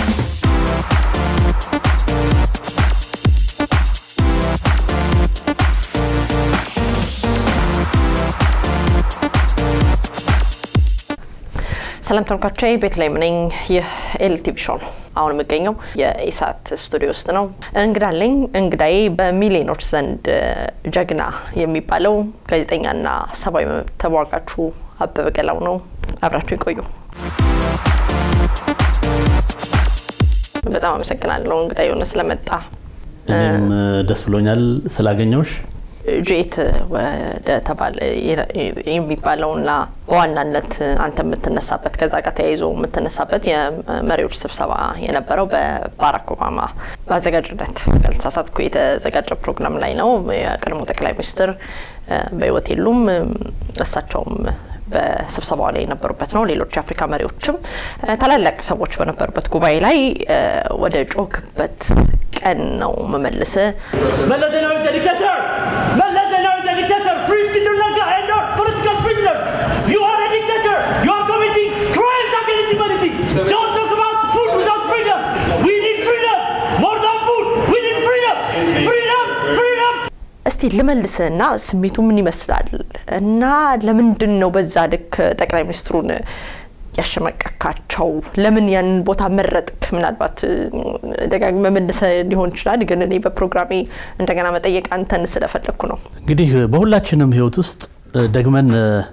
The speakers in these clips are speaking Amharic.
ሰላም ተመልካቾቼ፣ ቤተልሔም ነኝ። ይህ ኤልቲቪ ሾው ነው። አሁን የምገኘው የኢሳት ስቱዲዮ ውስጥ ነው። እንግዳ አለኝ። እንግዳዬ በሚሊዮኖች ዘንድ ጀግና የሚባለው ጋዜጠኛና ሰብአዊ መብት ተሟጋቹ አበበ ገላው ነው። አብራችሁ ይቆዩ። በጣም አመሰግናለሁ እንግዳ የሆነ ስለመጣ። እኔም ደስ ብሎኛል ስላገኘውሽ። ጄት ወደ ተባለ የሚባለውና በዋናነት አንተ የምትነሳበት ከዛ ጋር ተያይዞ የምትነሳበት የመሪዎች ስብሰባ የነበረው በባራክ ኦባማ በአዘጋጅነት ካልተሳሳትኩ የተዘጋጀ ፕሮግራም ላይ ነው። የቀድሞ ጠቅላይ ሚኒስትር በሕይወት የሉም። እሳቸውም በስብሰባው ላይ የነበሩበት ነው። ሌሎች የአፍሪካ መሪዎችም ታላላቅ ሰዎች በነበሩበት ጉባኤ ላይ ወደ ጮክበት ቀን ነው መመልስ መለስ ዜናዊ is a dictator! መለስ ዜናዊ is a dictator! Free እስክንድር ነጋ and our political prisoners! You are a dictator! You are committing crimes against humanity! Don't talk about food without freedom! We need freedom! More than food! We need freedom! Freedom! Freedom! እስቲ ልመልስና ስሜቱ ምን ይመስላል እና ለምንድን ነው በዛ ልክ ጠቅላይ ሚኒስትሩን ያሸመቀካቸው? ለምን ያንን ቦታ መረጥክ? ምናልባት ደጋግመህ መልሰህ ሊሆን ይችላል፣ ግን እኔ በፕሮግራሜ እንደገና መጠየቅ አንተን ስለፈለግኩ ነው። እንግዲህ በሁላችንም ሕይወት ውስጥ ደግመን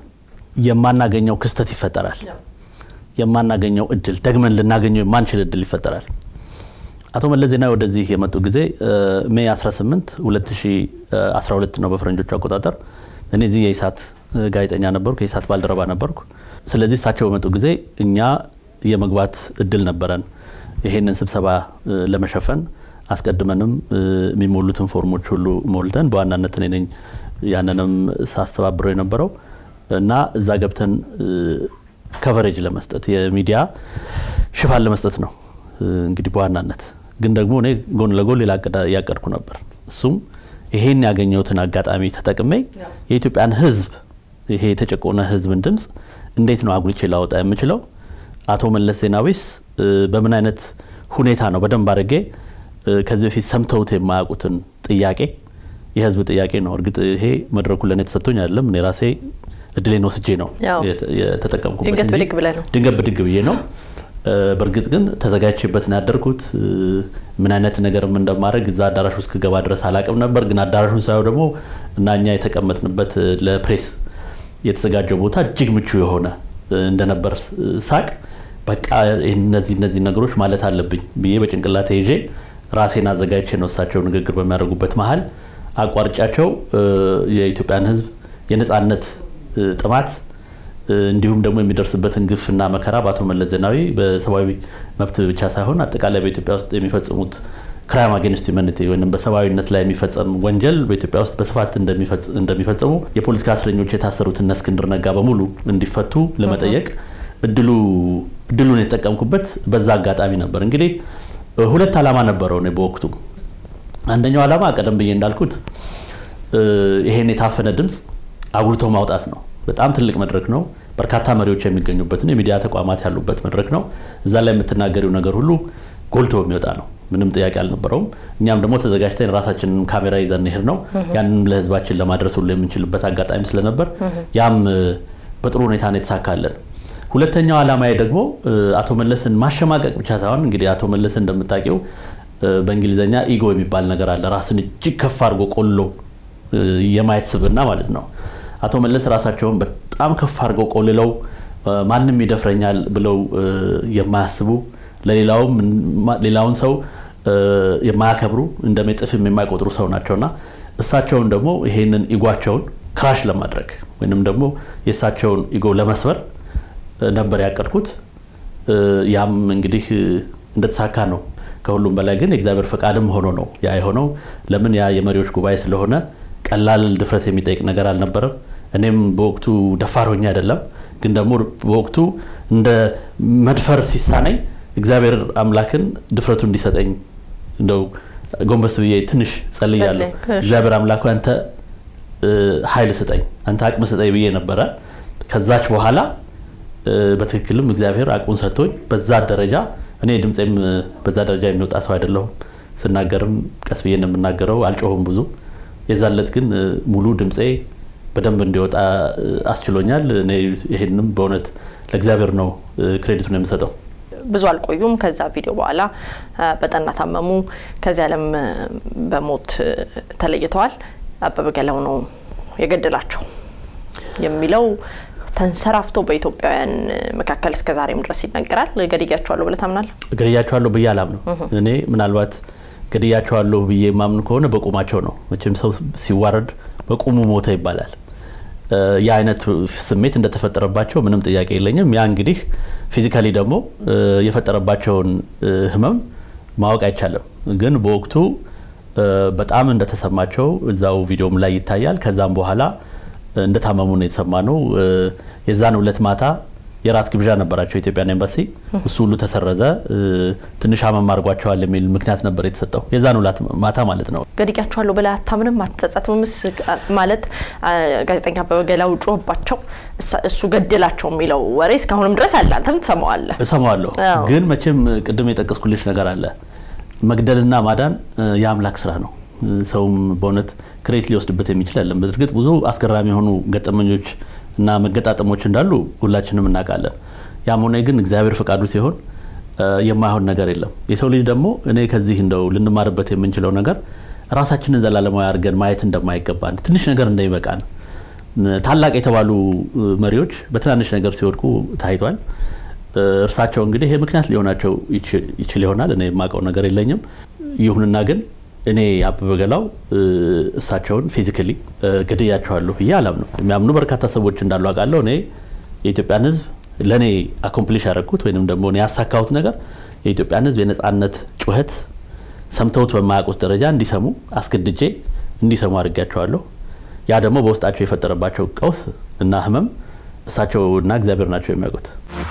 የማናገኘው ክስተት ይፈጠራል። የማናገኘው እድል ደግመን ልናገኘው የማንችል እድል ይፈጠራል። አቶ መለስ ዜናዊ ወደዚህ የመጡ ጊዜ ሜይ 18 2012 ነው በፈረንጆቹ አቆጣጠር። እኔ እዚህ የኢሳት ጋዜጠኛ ነበርኩ፣ የኢሳት ባልደረባ ነበርኩ። ስለዚህ እሳቸው በመጡ ጊዜ እኛ የመግባት እድል ነበረን ይሄንን ስብሰባ ለመሸፈን አስቀድመንም የሚሞሉትን ፎርሞች ሁሉ ሞልተን በዋናነት እኔ ነኝ ያንንም ሳስተባብረው የነበረው እና እዛ ገብተን ከቨሬጅ ለመስጠት የሚዲያ ሽፋን ለመስጠት ነው እንግዲህ በዋናነት ግን ደግሞ እኔ ጎን ለጎን ሌላ እያቀድኩ ነበር። እሱም ይሄን ያገኘሁትን አጋጣሚ ተጠቅሜ የኢትዮጵያን ሕዝብ ይሄ የተጨቆነ ሕዝብን ድምፅ እንዴት ነው አጉልቼ ላወጣ የምችለው? አቶ መለስ ዜናዊስ በምን አይነት ሁኔታ ነው በደንብ አድርጌ ከዚህ በፊት ሰምተውት የማያውቁትን ጥያቄ የህዝብ ጥያቄ ነው። እርግጥ ይሄ መድረኩ ለእኔ ተሰጥቶኝ አይደለም። እኔ ራሴ እድሌን ወስጄ ነው የተጠቀምኩበት ድንገት እንጂ ብድግ ብለህ ነው። ድንገት ብድግ ብዬ ነው። በእርግጥ ግን ተዘጋጅቼበት ነው ያደርኩት። ምን አይነት ነገርም እንደማድረግ እዛ አዳራሽ ውስጥ ክገባ ድረስ አላቅም ነበር። ግን አዳራሹን ሳየው ደግሞ እና እኛ የተቀመጥንበት ለፕሬስ የተዘጋጀው ቦታ እጅግ ምቹ የሆነ እንደነበር ሳቅ በቃ እነዚህ እነዚህ ነገሮች ማለት አለብኝ ብዬ በጭንቅላቴ ይዤ ራሴን አዘጋጅቼ ነው እሳቸው ንግግር በሚያደርጉበት መሀል አቋርጫቸው የኢትዮጵያን ሕዝብ የነፃነት ጥማት እንዲሁም ደግሞ የሚደርስበትን ግፍና መከራ በአቶ መለስ ዜናዊ በሰብአዊ መብት ብቻ ሳይሆን አጠቃላይ በኢትዮጵያ ውስጥ የሚፈጽሙት ክራይም አጌንስት ዩማኒቲ ወይም በሰብአዊነት ላይ የሚፈጸም ወንጀል በኢትዮጵያ ውስጥ በስፋት እንደሚፈጸሙ የፖለቲካ እስረኞች የታሰሩት እነ እስክንድር ነጋ በሙሉ እንዲፈቱ ለመጠየቅ እድሉ እድሉን የተጠቀምኩበት በዛ አጋጣሚ ነበር። እንግዲህ ሁለት ዓላማ ነበረው እኔ በወቅቱ። አንደኛው ዓላማ ቀደም ብዬ እንዳልኩት ይሄን የታፈነ ድምፅ አጉልቶ ማውጣት ነው። በጣም ትልቅ መድረክ ነው። በርካታ መሪዎች የሚገኙበትን የሚዲያ ተቋማት ያሉበት መድረክ ነው። እዛ ላይ የምትናገሪው ነገር ሁሉ ጎልቶ የሚወጣ ነው። ምንም ጥያቄ አልነበረውም። እኛም ደግሞ ተዘጋጅተን ራሳችንን ካሜራ ይዘን ሄድ ነው ያንንም ለህዝባችን ለማድረስ ሁሉ የምንችልበት አጋጣሚ ስለነበር ያም በጥሩ ሁኔታ ነው የተሳካለን። ሁለተኛው ዓላማዬ ደግሞ አቶ መለስን ማሸማቀቅ ብቻ ሳይሆን እንግዲህ አቶ መለስን እንደምታውቂው በእንግሊዝኛ ኢጎ የሚባል ነገር አለ። ራስን እጅግ ከፍ አድርጎ ቆሎ የማየት ስብና ማለት ነው። አቶ መለስ ራሳቸውን በጣም ከፍ አድርገው ቆልለው ማንም ይደፍረኛል ብለው የማያስቡ ለሌላውም ሌላውን ሰው የማያከብሩ እንደ ሜጥፍም የማይቆጥሩ ሰው ናቸውና እሳቸውን ደግሞ ይሄንን ኢጓቸውን ክራሽ ለማድረግ ወይንም ደግሞ የእሳቸውን ኢጎ ለመስበር ነበር ያቀድኩት። ያም እንግዲህ እንደተሳካ ነው። ከሁሉም በላይ ግን የእግዚአብሔር ፈቃድም ሆኖ ነው ያ የሆነው። ለምን ያ የመሪዎች ጉባኤ ስለሆነ ቀላል ድፍረት የሚጠይቅ ነገር አልነበረም። እኔም በወቅቱ ደፋር ሆኜ አይደለም፣ ግን ደግሞ በወቅቱ እንደ መድፈር ሲሳነኝ እግዚአብሔር አምላክን ድፍረቱ እንዲሰጠኝ እንደው ጎንበስ ብዬ ትንሽ ጸልያለሁ። እግዚአብሔር አምላኩ አንተ ኃይል ስጠኝ፣ አንተ አቅም ስጠኝ ብዬ ነበረ። ከዛች በኋላ በትክክልም እግዚአብሔር አቅሙን ሰጥቶኝ በዛ ደረጃ እኔ ድምፄም በዛ ደረጃ የሚወጣ ሰው አይደለሁም። ስናገርም ቀስ ብዬ እንደምናገረው አልጮሁም ብዙ። የዛለት ግን ሙሉ ድምፄ በደንብ እንዲወጣ አስችሎኛል። እኔ ይሄንም በእውነት ለእግዚአብሔር ነው ክሬዲቱን የምሰጠው። ብዙ አልቆዩም። ከዛ ቪዲዮ በኋላ በጠና ታመሙ። ከዚህ ዓለም በሞት ተለይተዋል። አበበ ገላው ነው የገደላቸው የሚለው ተንሰራፍቶ በኢትዮጵያውያን መካከል እስከ ዛሬም ድረስ ይነገራል። ገድያቸዋለሁ ብለህ ታምናለህ? ገድያቸዋለሁ ብዬ አላምነው። እኔ ምናልባት ገድያቸዋለሁ ብዬ የማምን ከሆነ በቁማቸው ነው። መቼም ሰው ሲዋረድ በቁሙ ሞተ ይባላል። ያ አይነት ስሜት እንደተፈጠረባቸው ምንም ጥያቄ የለኝም። ያ እንግዲህ ፊዚካሊ ደግሞ የፈጠረባቸውን ህመም ማወቅ አይቻልም። ግን በወቅቱ በጣም እንደተሰማቸው እዛው ቪዲዮም ላይ ይታያል። ከዛም በኋላ እንደታመሙ ነው የተሰማ ነው። የዛን ሁለት ማታ የራት ግብዣ ነበራቸው የኢትዮጵያን ኤምባሲ። እሱ ሁሉ ተሰረዘ። ትንሽ አመም አድርጓቸዋል የሚል ምክንያት ነበር የተሰጠው የዛን ሁለት ማታ ማለት ነው። ገድያቸዋለሁ ብለህ አታምንም? አትጸጸትምስ? ማለት ጋዜጠኛ አበበ ገላው ጮህባቸው እሱ ገደላቸው የሚለው ወሬ እስካሁንም ድረስ አለ። አንተም ትሰማዋለህ? እሰማዋለሁ። ግን መቼም ቅድም የጠቀስኩልሽ ነገር አለ። መግደልና ማዳን የአምላክ ስራ ነው። ሰውም በእውነት ክሬት ሊወስድበት የሚችል አይደለም። በእርግጥ ብዙ አስገራሚ የሆኑ ገጠመኞች እና መገጣጠሞች እንዳሉ ሁላችንም እናውቃለን። ያም ሆነ ግን እግዚአብሔር ፈቃዱ ሲሆን የማይሆን ነገር የለም። የሰው ልጅ ደግሞ እኔ ከዚህ እንደው ልንማርበት የምንችለው ነገር ራሳችንን ዘላለማዊ አድርገን ማየት እንደማይገባን ትንሽ ነገር እንደሚበቃን ታላቅ የተባሉ መሪዎች በትናንሽ ነገር ሲወድቁ ታይቷል። እርሳቸው እንግዲህ ይሄ ምክንያት ሊሆናቸው ይችል ይሆናል። እኔ የማውቀው ነገር የለኝም። ይሁንና ግን እኔ አበበ ገላው እሳቸውን ፊዚካሊ ገድያቸዋለሁ ብዬ አላምነው። የሚያምኑ በርካታ ሰዎች እንዳሉ አውቃለሁ። እኔ የኢትዮጵያን ሕዝብ ለእኔ አኮምፕሊሽ ያደረግኩት ወይንም ደግሞ እኔ ያሳካሁት ነገር የኢትዮጵያን ሕዝብ የነፃነት ጩኸት ሰምተውት በማያውቁት ደረጃ እንዲሰሙ አስገድጄ እንዲሰሙ አድርጊያቸዋለሁ። ያ ደግሞ በውስጣቸው የፈጠረባቸው ቀውስ እና ህመም እሳቸውና እግዚአብሔር ናቸው የሚያውቁት።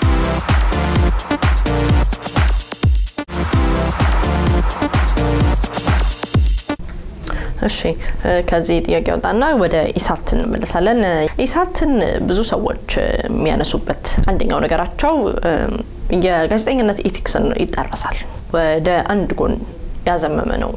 እሺ ከዚህ ጥያቄ ወጣና ወደ ኢሳት እንመለሳለን። ኢሳትን ብዙ ሰዎች የሚያነሱበት አንደኛው ነገራቸው የጋዜጠኝነት ኢቲክስን ይጣረሳል፣ ወደ አንድ ጎን ያዘመመ ነው።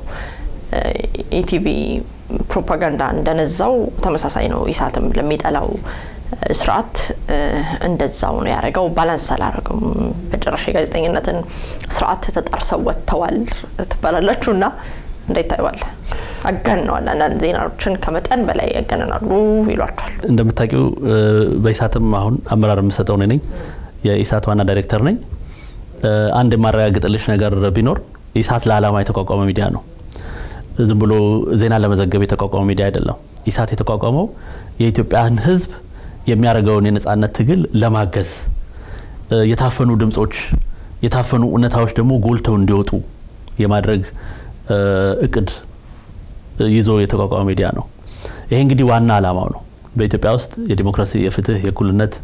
ኢቲቪ ፕሮፓጋንዳ እንደነዛው ተመሳሳይ ነው። ኢሳትም ለሚጠላው ስርዓት እንደዛው ነው ያደረገው። ባላንስ አላረገም። በጭራሽ የጋዜጠኝነትን ስርዓት ተጣርሰው ወጥተዋል ትባላላችሁ እና እንዴት ታይዋለህ? አጋንነዋል። አንዳንድ ዜናዎችን ከመጠን በላይ ያገነናሉ ይሏቸዋል። እንደምታውቂው በኢሳትም አሁን አመራር የምሰጠው እኔ ነኝ። የኢሳት ዋና ዳይሬክተር ነኝ። አንድ የማረጋግጥልሽ ነገር ቢኖር ኢሳት ለዓላማ የተቋቋመ ሚዲያ ነው። ዝም ብሎ ዜና ለመዘገብ የተቋቋመ ሚዲያ አይደለም። ኢሳት የተቋቋመው የኢትዮጵያን ሕዝብ የሚያደርገውን የነጻነት ትግል ለማገዝ የታፈኑ ድምጾች፣ የታፈኑ እውነታዎች ደግሞ ጎልተው እንዲወጡ የማድረግ እቅድ ይዞ የተቋቋመ ሚዲያ ነው። ይሄ እንግዲህ ዋና ዓላማው ነው። በኢትዮጵያ ውስጥ የዲሞክራሲ፣ የፍትህ፣ የእኩልነት፣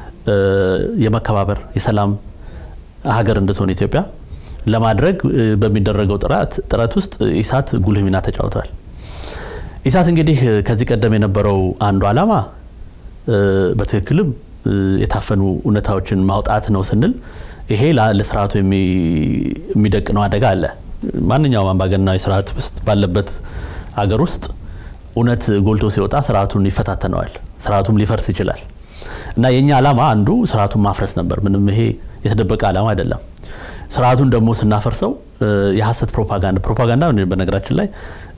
የመከባበር፣ የሰላም ሀገር እንድትሆን ኢትዮጵያ ለማድረግ በሚደረገው ጥረት ውስጥ ኢሳት ጉልህ ሚና ተጫውቷል። ኢሳት እንግዲህ ከዚህ ቀደም የነበረው አንዱ ዓላማ በትክክልም የታፈኑ እውነታዎችን ማውጣት ነው ስንል ይሄ ለስርዓቱ የሚደቅነው አደጋ አለ። ማንኛውም አምባገነናዊ ስርዓት ውስጥ ባለበት አገር ውስጥ እውነት ጎልቶ ሲወጣ ስርዓቱን ይፈታተነዋል፣ ስርዓቱም ሊፈርስ ይችላል። እና የኛ ዓላማ አንዱ ስርዓቱን ማፍረስ ነበር። ምንም ይሄ የተደበቀ ዓላማ አይደለም። ስርዓቱን ደግሞ ስናፈርሰው የሀሰት ፕሮፓጋንዳ ፕሮፓጋንዳ በነገራችን ላይ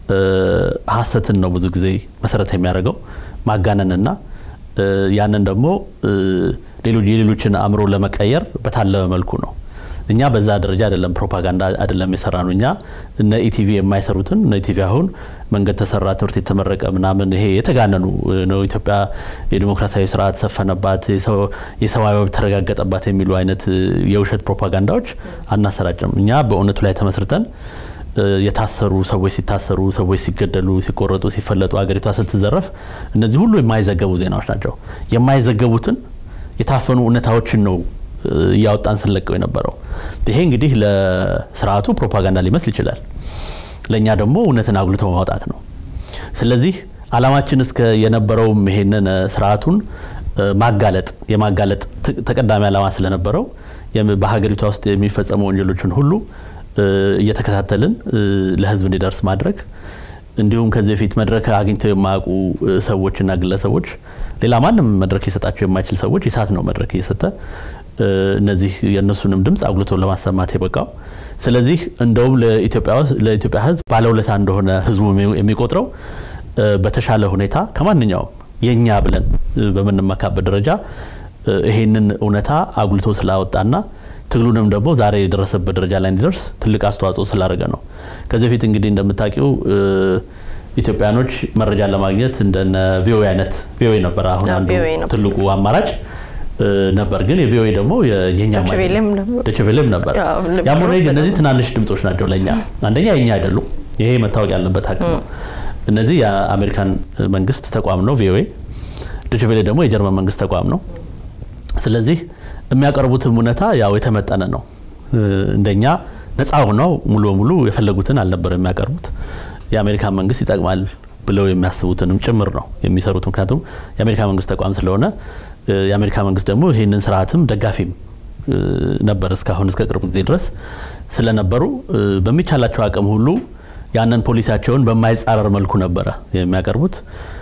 ሀሰትን ነው ብዙ ጊዜ መሰረት የሚያደርገው ማጋነንና ያንን ደግሞ ሌሎች የሌሎችን አእምሮ ለመቀየር በታለመ መልኩ ነው። እኛ በዛ ደረጃ አይደለም ፕሮፓጋንዳ አይደለም የሰራ ነው። እኛ እነ ኢቲቪ የማይሰሩትን እነ ኢቲቪ አሁን መንገድ ተሰራ፣ ትምህርት የተመረቀ ምናምን ይሄ የተጋነኑ ነው። ኢትዮጵያ የዲሞክራሲያዊ ስርዓት ሰፈነባት፣ የሰብአዊ መብት ተረጋገጠባት የሚሉ አይነት የውሸት ፕሮፓጋንዳዎች አናሰራጭም። እኛ በእውነቱ ላይ ተመስርተን የታሰሩ ሰዎች ሲታሰሩ፣ ሰዎች ሲገደሉ፣ ሲቆረጡ፣ ሲፈለጡ፣ ሀገሪቷ ስትዘረፍ እነዚህ ሁሉ የማይዘገቡ ዜናዎች ናቸው። የማይዘገቡትን የታፈኑ እውነታዎችን ነው እያወጣን ስንለቀው የነበረው። ይሄ እንግዲህ ለስርዓቱ ፕሮፓጋንዳ ሊመስል ይችላል። ለእኛ ደግሞ እውነትን አጉልቶ ማውጣት ነው። ስለዚህ አላማችን እስከ የነበረውም ይሄንን ስርዓቱን ማጋለጥ የማጋለጥ ተቀዳሚ ዓላማ ስለነበረው በሀገሪቷ ውስጥ የሚፈጸሙ ወንጀሎችን ሁሉ እየተከታተልን ለህዝብ እንዲደርስ ማድረግ እንዲሁም ከዚህ በፊት መድረክ አግኝተው የማያውቁ ሰዎችና ግለሰቦች ሌላ ማንም መድረክ ሊሰጣቸው የማይችል ሰዎች ኢሳት ነው መድረክ እየሰጠ እነዚህ የእነሱንም ድምፅ አጉልቶ ለማሰማት የበቃው። ስለዚህ እንደውም ለኢትዮጵያ ህዝብ ባለውለታ እንደሆነ ህዝቡ የሚቆጥረው በተሻለ ሁኔታ ከማንኛውም የእኛ ብለን በምንመካበት ደረጃ ይሄንን እውነታ አጉልቶ ስላወጣና ትግሉንም ደግሞ ዛሬ የደረሰበት ደረጃ ላይ እንዲደርስ ትልቅ አስተዋጽኦ ስላደረገ ነው። ከዚህ በፊት እንግዲህ እንደምታውቂው ኢትዮጵያኖች መረጃን ለማግኘት እንደነ ቪኦኤ አይነት ቪኦኤ ነበር አሁን አንዱ ትልቁ አማራጭ ነበር። ግን የቪኦኤ ደግሞ የኛ ደችቬሌም ነበር። ያም ሆነ እነዚህ ትናንሽ ድምጾች ናቸው ለእኛ አንደኛ የኛ አይደሉም። ይሄ መታወቅ ያለበት ሀቅ ነው። እነዚህ የአሜሪካን መንግስት ተቋም ነው ቪኦኤ። ደችቬሌ ደግሞ የጀርመን መንግስት ተቋም ነው። ስለዚህ የሚያቀርቡትም እውነታ ያው የተመጠነ ነው። እንደኛ ነፃ ሆነው ሙሉ በሙሉ የፈለጉትን አልነበር የሚያቀርቡት። የአሜሪካን መንግስት ይጠቅማል ብለው የሚያስቡትንም ጭምር ነው የሚሰሩት። ምክንያቱም የአሜሪካ መንግስት ተቋም ስለሆነ የአሜሪካ መንግስት ደግሞ ይህንን ስርዓትም ደጋፊም ነበር እስካሁን እስከ ቅርብ ጊዜ ድረስ ስለነበሩ በሚቻላቸው አቅም ሁሉ ያንን ፖሊሲያቸውን በማይጻረር መልኩ ነበረ የሚያቀርቡት።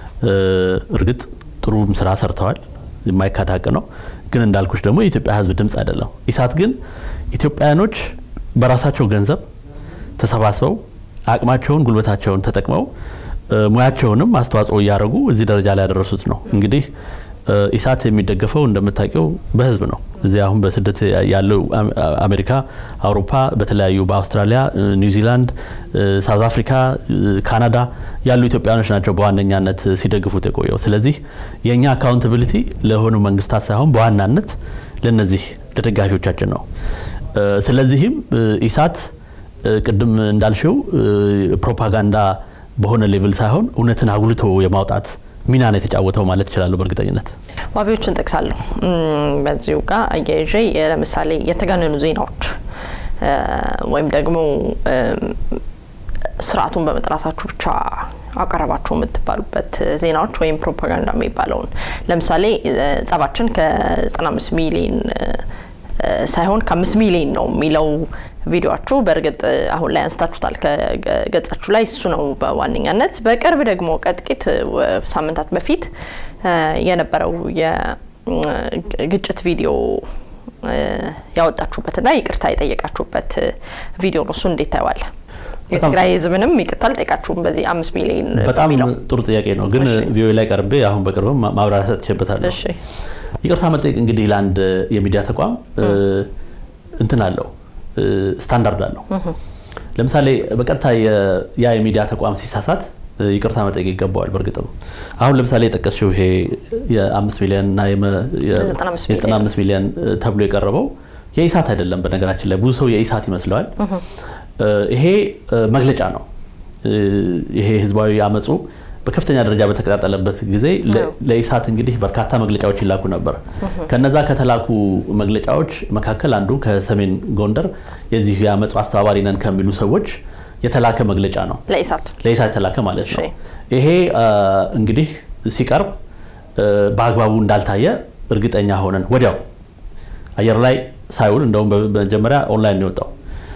እርግጥ ጥሩም ስራ ሰርተዋል፣ የማይካድ ሀቅ ነው። ግን እንዳልኩሽ ደግሞ የኢትዮጵያ ሕዝብ ድምፅ አይደለም። ኢሳት ግን ኢትዮጵያውያኖች በራሳቸው ገንዘብ ተሰባስበው አቅማቸውን፣ ጉልበታቸውን ተጠቅመው ሙያቸውንም አስተዋጽኦ እያደረጉ እዚህ ደረጃ ላይ ያደረሱት ነው። እንግዲህ ኢሳት የሚደገፈው እንደምታውቂው በህዝብ ነው። እዚህ አሁን በስደት ያለው አሜሪካ፣ አውሮፓ፣ በተለያዩ በአውስትራሊያ፣ ኒውዚላንድ፣ ሳውዝ አፍሪካ፣ ካናዳ ያሉ ኢትዮጵያኖች ናቸው በዋነኛነት ሲደግፉት የቆየው። ስለዚህ የእኛ አካውንታቢሊቲ ለሆኑ መንግስታት ሳይሆን በዋናነት ለነዚህ ለደጋፊዎቻችን ነው። ስለዚህም ኢሳት ቅድም እንዳልሽው ፕሮፓጋንዳ በሆነ ሌቭል ሳይሆን እውነትን አጉልቶ የማውጣት ሚና ነው የተጫወተው ማለት እችላለሁ በእርግጠኝነት። ዋቢዎችን ጠቅሳለሁ። በዚሁ ጋር አያይዤ ለምሳሌ የተጋነኑ ዜናዎች ወይም ደግሞ ስርዓቱን በመጥራታችሁ ብቻ አቀረባችሁ የምትባሉበት ዜናዎች ወይም ፕሮፓጋንዳ የሚባለውን ለምሳሌ ጸባችን ከ95 ሚሊዮን ሳይሆን ከአምስት ሚሊዮን ነው የሚለው ቪዲዮችሁ በእርግጥ አሁን ላይ አንስታችሁታል ከገጻችሁ ላይ እሱ ነው በዋነኛነት። በቅርብ ደግሞ ከጥቂት ሳምንታት በፊት የነበረው የግጭት ቪዲዮ ያወጣችሁበትና ይቅርታ የጠየቃችሁበት ቪዲዮ ነው። እሱ እንዴት ታየዋለ? የትግራይ ህዝብንም ይቅርታ አልጠየቃችሁም በዚህ አምስት ሚሊዮን በጣም ጥሩ ጥያቄ ነው። ግን ቪኦኤ ላይ ቀርቤ አሁን በቅርብም ማብራሪያ ሰጥቼበታለሁ። ይቅርታ መጠየቅ እንግዲህ ለአንድ የሚዲያ ተቋም እንትን አለው ስታንዳርድ አለው። ለምሳሌ በቀጥታ ያ የሚዲያ ተቋም ሲሳሳት ይቅርታ መጠየቅ ይገባዋል። በእርግጥም አሁን ለምሳሌ የጠቀስሽው ይሄ የአምስት ሚሊዮን እና የዘጠና አምስት ሚሊዮን ተብሎ የቀረበው የኢሳት አይደለም። በነገራችን ላይ ብዙ ሰው የኢሳት ይመስለዋል። ይሄ መግለጫ ነው። ይሄ ህዝባዊ አመፁ በከፍተኛ ደረጃ በተቀጣጠለበት ጊዜ ለኢሳት እንግዲህ በርካታ መግለጫዎች ይላኩ ነበር። ከነዛ ከተላኩ መግለጫዎች መካከል አንዱ ከሰሜን ጎንደር የዚህ የአመፁ አስተባባሪ ነን ከሚሉ ሰዎች የተላከ መግለጫ ነው። ለኢሳት ለኢሳት የተላከ ማለት ነው። ይሄ እንግዲህ ሲቀርብ በአግባቡ እንዳልታየ እርግጠኛ ሆነን ወዲያው አየር ላይ ሳይውል እንደውም በመጀመሪያ ኦንላይን ነው የወጣው።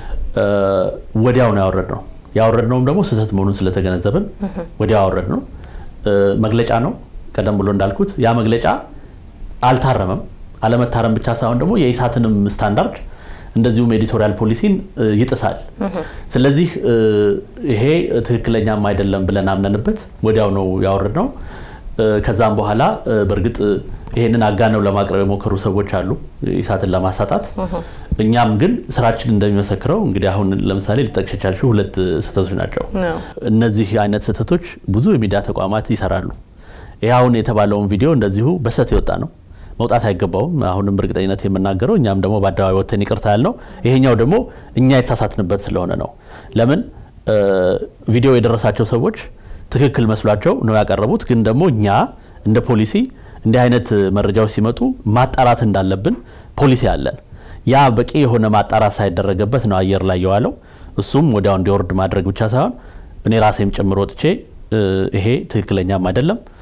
ወዲያው ነው ያወረድ ነው ያወረድነውም ደግሞ ስህተት መሆኑን ስለተገነዘብን ወዲያው ያወረድ ነው። መግለጫ ነው። ቀደም ብሎ እንዳልኩት ያ መግለጫ አልታረመም። አለመታረም ብቻ ሳይሆን ደግሞ የኢሳትንም ስታንዳርድ እንደዚሁም ኤዲቶሪያል ፖሊሲን ይጥሳል። ስለዚህ ይሄ ትክክለኛም አይደለም ብለን አምነንበት ወዲያው ነው ያወረድ ነው። ከዛም በኋላ በእርግጥ ይሄንን አጋነው ለማቅረብ የሞከሩ ሰዎች አሉ ኢሳትን ለማሳጣት። እኛም ግን ስራችን እንደሚመሰክረው እንግዲህ አሁን ለምሳሌ ሊጠቅሽ የቻልሽው ሁለት ስህተቶች ናቸው። እነዚህ አይነት ስህተቶች ብዙ የሚዲያ ተቋማት ይሰራሉ። ይህ አሁን የተባለውን ቪዲዮ እንደዚሁ በስህተት የወጣ ነው፣ መውጣት አይገባውም። አሁንም እርግጠኝነት የምናገረው እኛም ደግሞ በአደባባይ ወጥተን ይቅርታ ያልነው ይሄኛው ደግሞ እኛ የተሳሳትንበት ስለሆነ ነው። ለምን ቪዲዮ የደረሳቸው ሰዎች ትክክል መስሏቸው ነው ያቀረቡት። ግን ደግሞ እኛ እንደ ፖሊሲ እንዲህ አይነት መረጃዎች ሲመጡ ማጣራት እንዳለብን ፖሊሲ አለን። ያ በቂ የሆነ ማጣራት ሳይደረገበት ነው አየር ላይ የዋለው። እሱም ወዲያው እንዲወርድ ማድረግ ብቻ ሳይሆን እኔ ራሴም ጭምር ወጥቼ ይሄ ትክክለኛም አይደለም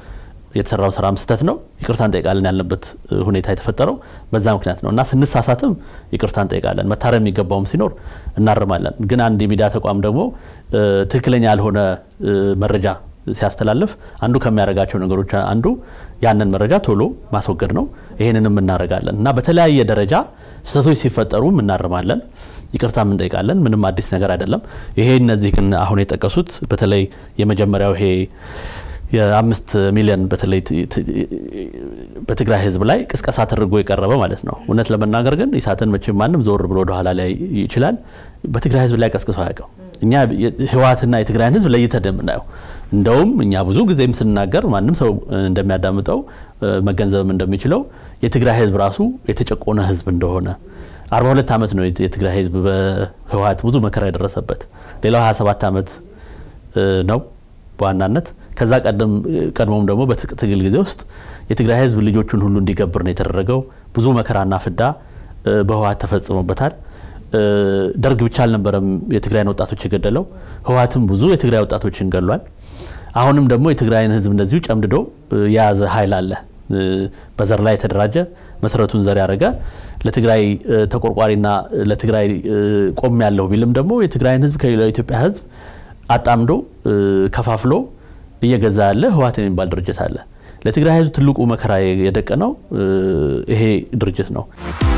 የተሰራው ስራም ስህተት ነው፣ ይቅርታ እንጠይቃለን ያልንበት ሁኔታ የተፈጠረው በዛ ምክንያት ነው እና ስንሳሳትም ይቅርታ እንጠይቃለን። መታረም የሚገባውም ሲኖር እናርማለን። ግን አንድ የሚዲያ ተቋም ደግሞ ትክክለኛ ያልሆነ መረጃ ሲያስተላልፍ አንዱ ከሚያደርጋቸው ነገሮች አንዱ ያንን መረጃ ቶሎ ማስወገድ ነው። ይህንንም እናደርጋለን እና በተለያየ ደረጃ ስህተቶች ሲፈጠሩም እናርማለን፣ ይቅርታም እንጠይቃለን። ምንም አዲስ ነገር አይደለም። ይሄ እነዚህ ግን አሁን የጠቀሱት በተለይ የመጀመሪያው ይሄ የአምስት ሚሊዮን በተለይ በትግራይ ህዝብ ላይ ቅስቀሳ ተደርጎ የቀረበ ማለት ነው። እውነት ለመናገር ግን ኢሳትን መቼም ማንም ዞር ብሎ ወደኋላ ላይ ይችላል። በትግራይ ህዝብ ላይ ቀስቅሶ አያውቅም። እኛ ህወሓትና የትግራይን ህዝብ ለይተን የምናየው እንደውም እኛ ብዙ ጊዜም ስናገር ማንም ሰው እንደሚያዳምጠው መገንዘብም እንደሚችለው የትግራይ ህዝብ ራሱ የተጨቆነ ህዝብ እንደሆነ 42 ዓመት ነው የትግራይ ህዝብ በህወሓት ብዙ መከራ የደረሰበት። ሌላው 27 ዓመት ነው በዋናነት ከዛ ቀድሞም ደግሞ በትጥቅ ትግል ጊዜ ውስጥ የትግራይ ህዝብ ልጆቹን ሁሉ እንዲገብር ነው የተደረገው። ብዙ መከራና ፍዳ በህወሓት ተፈጽሞበታል። ደርግ ብቻ አልነበረም የትግራይን ወጣቶች የገደለው፣ ህወሓትም ብዙ የትግራይ ወጣቶችን ገሏል። አሁንም ደግሞ የትግራይን ህዝብ እንደዚሁ ጨምድዶ የያዘ ኃይል አለ። በዘር ላይ የተደራጀ መሰረቱን ዘር ያደረገ ለትግራይ ተቆርቋሪና ለትግራይ ቆም ያለው ቢልም ደግሞ የትግራይን ህዝብ ከሌላው የኢትዮጵያ ህዝብ አጣምዶ ከፋፍሎ እየገዛ ያለ ህወሓት የሚባል ድርጅት አለ። ለትግራይ ህዝብ ትልቁ መከራ የደቀነው ይሄ ድርጅት ነው።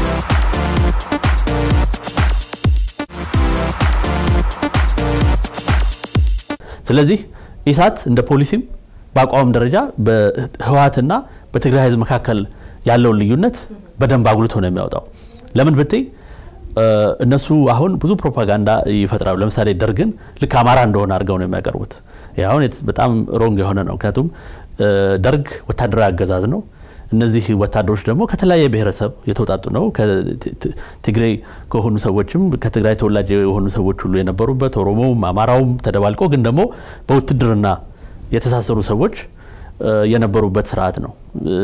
ስለዚህ ኢሳት እንደ ፖሊሲም በአቋም ደረጃ በህወሓትና በትግራይ ህዝብ መካከል ያለውን ልዩነት በደንብ አጉልቶ ነው የሚያወጣው። ለምን ብትይ እነሱ አሁን ብዙ ፕሮፓጋንዳ ይፈጥራሉ። ለምሳሌ ደርግን ልክ አማራ እንደሆነ አድርገው ነው የሚያቀርቡት። ይህ አሁን በጣም ሮንግ የሆነ ነው። ምክንያቱም ደርግ ወታደራዊ አገዛዝ ነው። እነዚህ ወታደሮች ደግሞ ከተለያየ ብሔረሰብ የተውጣጡ ነው። ትግሬ ከሆኑ ሰዎችም ከትግራይ ተወላጅ የሆኑ ሰዎች ሁሉ የነበሩበት ኦሮሞውም አማራውም ተደባልቆ ግን ደግሞ በውትድርና የተሳሰሩ ሰዎች የነበሩበት ስርዓት ነው።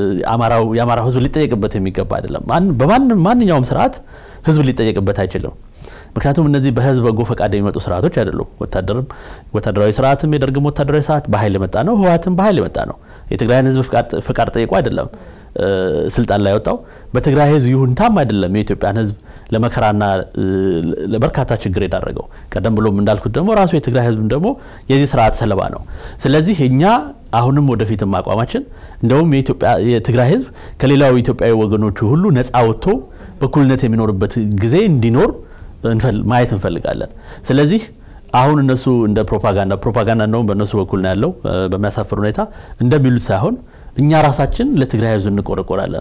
የአማራው ህዝብ ሊጠየቅበት የሚገባ አይደለም። በማንኛውም ስርዓት ህዝብ ሊጠየቅበት አይችልም። ምክንያቱም እነዚህ በህዝብ በጎ ፈቃድ የሚመጡ ስርዓቶች አይደሉም። ወታደርም ወታደራዊ ስርዓትም የደርግም ወታደራዊ ስርዓት በኃይል የመጣ ነው። ህወሓትም በኃይል የመጣ ነው። የትግራይን ህዝብ ፈቃድ ጠይቆ አይደለም ስልጣን ላይ ወጣው። በትግራይ ህዝብ ይሁንታም አይደለም የኢትዮጵያን ህዝብ ለመከራና ለበርካታ ችግር የዳረገው። ቀደም ብሎም እንዳልኩት ደግሞ ራሱ የትግራይ ህዝብ ደግሞ የዚህ ስርዓት ሰለባ ነው። ስለዚህ እኛ አሁንም ወደፊትም አቋማችን እንደውም የትግራይ ህዝብ ከሌላው ኢትዮጵያዊ ወገኖቹ ሁሉ ነፃ ወጥቶ በእኩልነት የሚኖርበት ጊዜ እንዲኖር ማየት እንፈልጋለን። ስለዚህ አሁን እነሱ እንደ ፕሮፓጋንዳ ፕሮፓጋንዳ እንደውም በእነሱ በኩል ነው ያለው በሚያሳፍር ሁኔታ እንደሚሉት ሳይሆን እኛ ራሳችን ለትግራይ ህዝብ እንቆረቆራለን።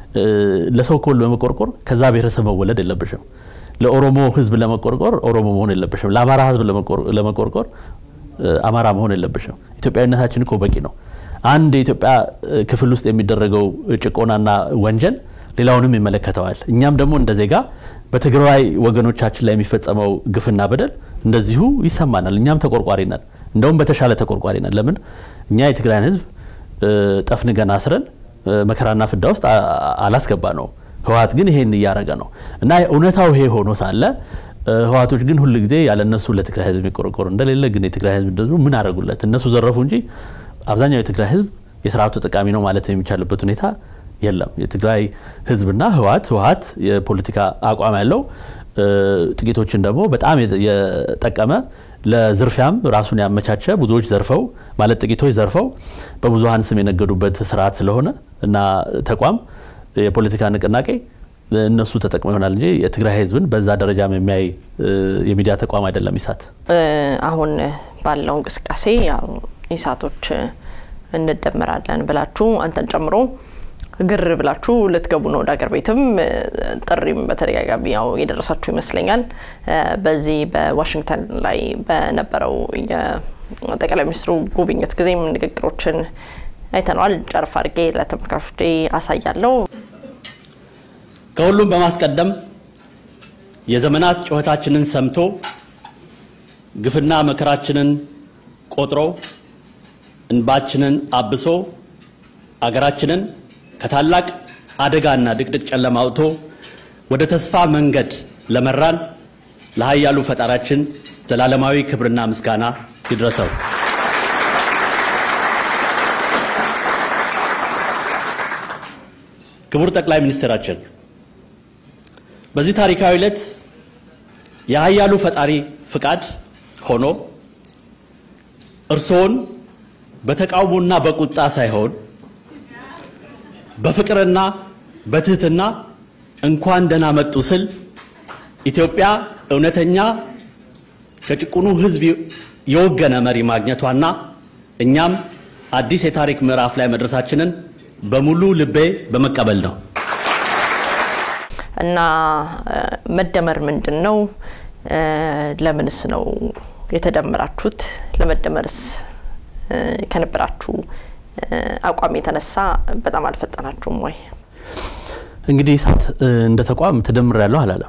ለሰው ኮል በመቆርቆር ከዛ ብሔረሰብ መወለድ የለብሽም። ለኦሮሞ ህዝብ ለመቆርቆር ኦሮሞ መሆን የለብሽም። ለአማራ ህዝብ ለመቆርቆር አማራ መሆን የለብሽም። ኢትዮጵያዊነታችን እኮ በቂ ነው። አንድ የኢትዮጵያ ክፍል ውስጥ የሚደረገው ጭቆናና ወንጀል ሌላውንም ይመለከተዋል። እኛም ደግሞ እንደ ዜጋ በትግራይ ወገኖቻችን ላይ የሚፈጸመው ግፍና በደል እንደዚሁ ይሰማናል። እኛም ተቆርቋሪ ነን። እንደውም በተሻለ ተቆርቋሪ ነን። ለምን እኛ የትግራይን ህዝብ ጠፍንገን አስረን መከራና ፍዳ ውስጥ አላስገባ ነው። ህወሓት ግን ይሄን እያደረገ ነው እና እውነታው ይሄ ሆኖ ሳለ ህወሓቶች ግን ሁል ጊዜ ያለ እነሱ ለትግራይ ህዝብ የሚቆረቆሩ እንደሌለ ግን የትግራይ ህዝብ ደግሞ ምን አደረጉለት? እነሱ ዘረፉ እንጂ አብዛኛው የትግራይ ህዝብ የስርዓቱ ጠቃሚ ነው ማለት የሚቻልበት ሁኔታ የለም። የትግራይ ህዝብና ህወሓት ህወሓት የፖለቲካ አቋም ያለው ጥቂቶችን ደግሞ በጣም የጠቀመ ለዝርፊያም ራሱን ያመቻቸ ብዙዎች ዘርፈው ማለት ጥቂቶች ዘርፈው በብዙሀን ስም የነገዱበት ስርዓት ስለሆነ እና ተቋም የፖለቲካ ንቅናቄ እነሱ ተጠቅመው ይሆናል እንጂ የትግራይ ህዝብን በዛ ደረጃም የሚያይ የሚዲያ ተቋም አይደለም ኢሳት። አሁን ባለው እንቅስቃሴ ያው ኢሳቶች እንደመራለን ብላችሁ አንተን ጨምሮ ግር ብላችሁ ልትገቡ ነው ወደ ሀገር ቤትም ጥሪም በተደጋጋሚ ያው የደረሳችሁ ይመስለኛል። በዚህ በዋሽንግተን ላይ በነበረው የጠቅላይ ሚኒስትሩ ጉብኝት ጊዜም ንግግሮችን አይተነዋል። ጨርፍ አድርጌ ለተመልካቾች አሳያለሁ። ከሁሉም በማስቀደም የዘመናት ጩኸታችንን ሰምቶ ግፍና መከራችንን ቆጥሮ እንባችንን አብሶ አገራችንን ከታላቅ አደጋና ድቅድቅ ጨለማ አውጥቶ ወደ ተስፋ መንገድ ለመራን ለኃያሉ ፈጣሪያችን ዘላለማዊ ክብርና ምስጋና ይድረሰው። ክቡር ጠቅላይ ሚኒስትራችን በዚህ ታሪካዊ ዕለት የኃያሉ ፈጣሪ ፍቃድ ሆኖ እርስዎን በተቃውሞና በቁጣ ሳይሆን በፍቅርና በትህትና እንኳን ደህና መጡ ስል ኢትዮጵያ እውነተኛ ከጭቁኑ ሕዝብ የወገነ መሪ ማግኘቷና እኛም አዲስ የታሪክ ምዕራፍ ላይ መድረሳችንን በሙሉ ልቤ በመቀበል ነው። እና መደመር ምንድን ነው? ለምንስ ነው የተደመራችሁት? ለመደመርስ ከነበራችሁ አቋም የተነሳ በጣም አልፈጠናችሁም ወይ? እንግዲህ ኢሳት እንደ ተቋም ተደምር ያለው አላለም።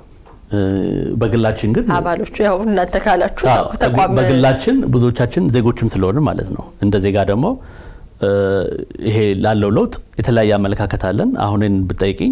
በግላችን ግን አባሎቹ ያው እናንተ ካላችሁ አዎ፣ ተቋም በግላችን ብዙዎቻችን ዜጎችም ስለሆነ ማለት ነው። እንደ ዜጋ ደግሞ ይሄ ላለው ለውጥ የተለያየ አመለካከት አለን። አሁንን ብጠይቅኝ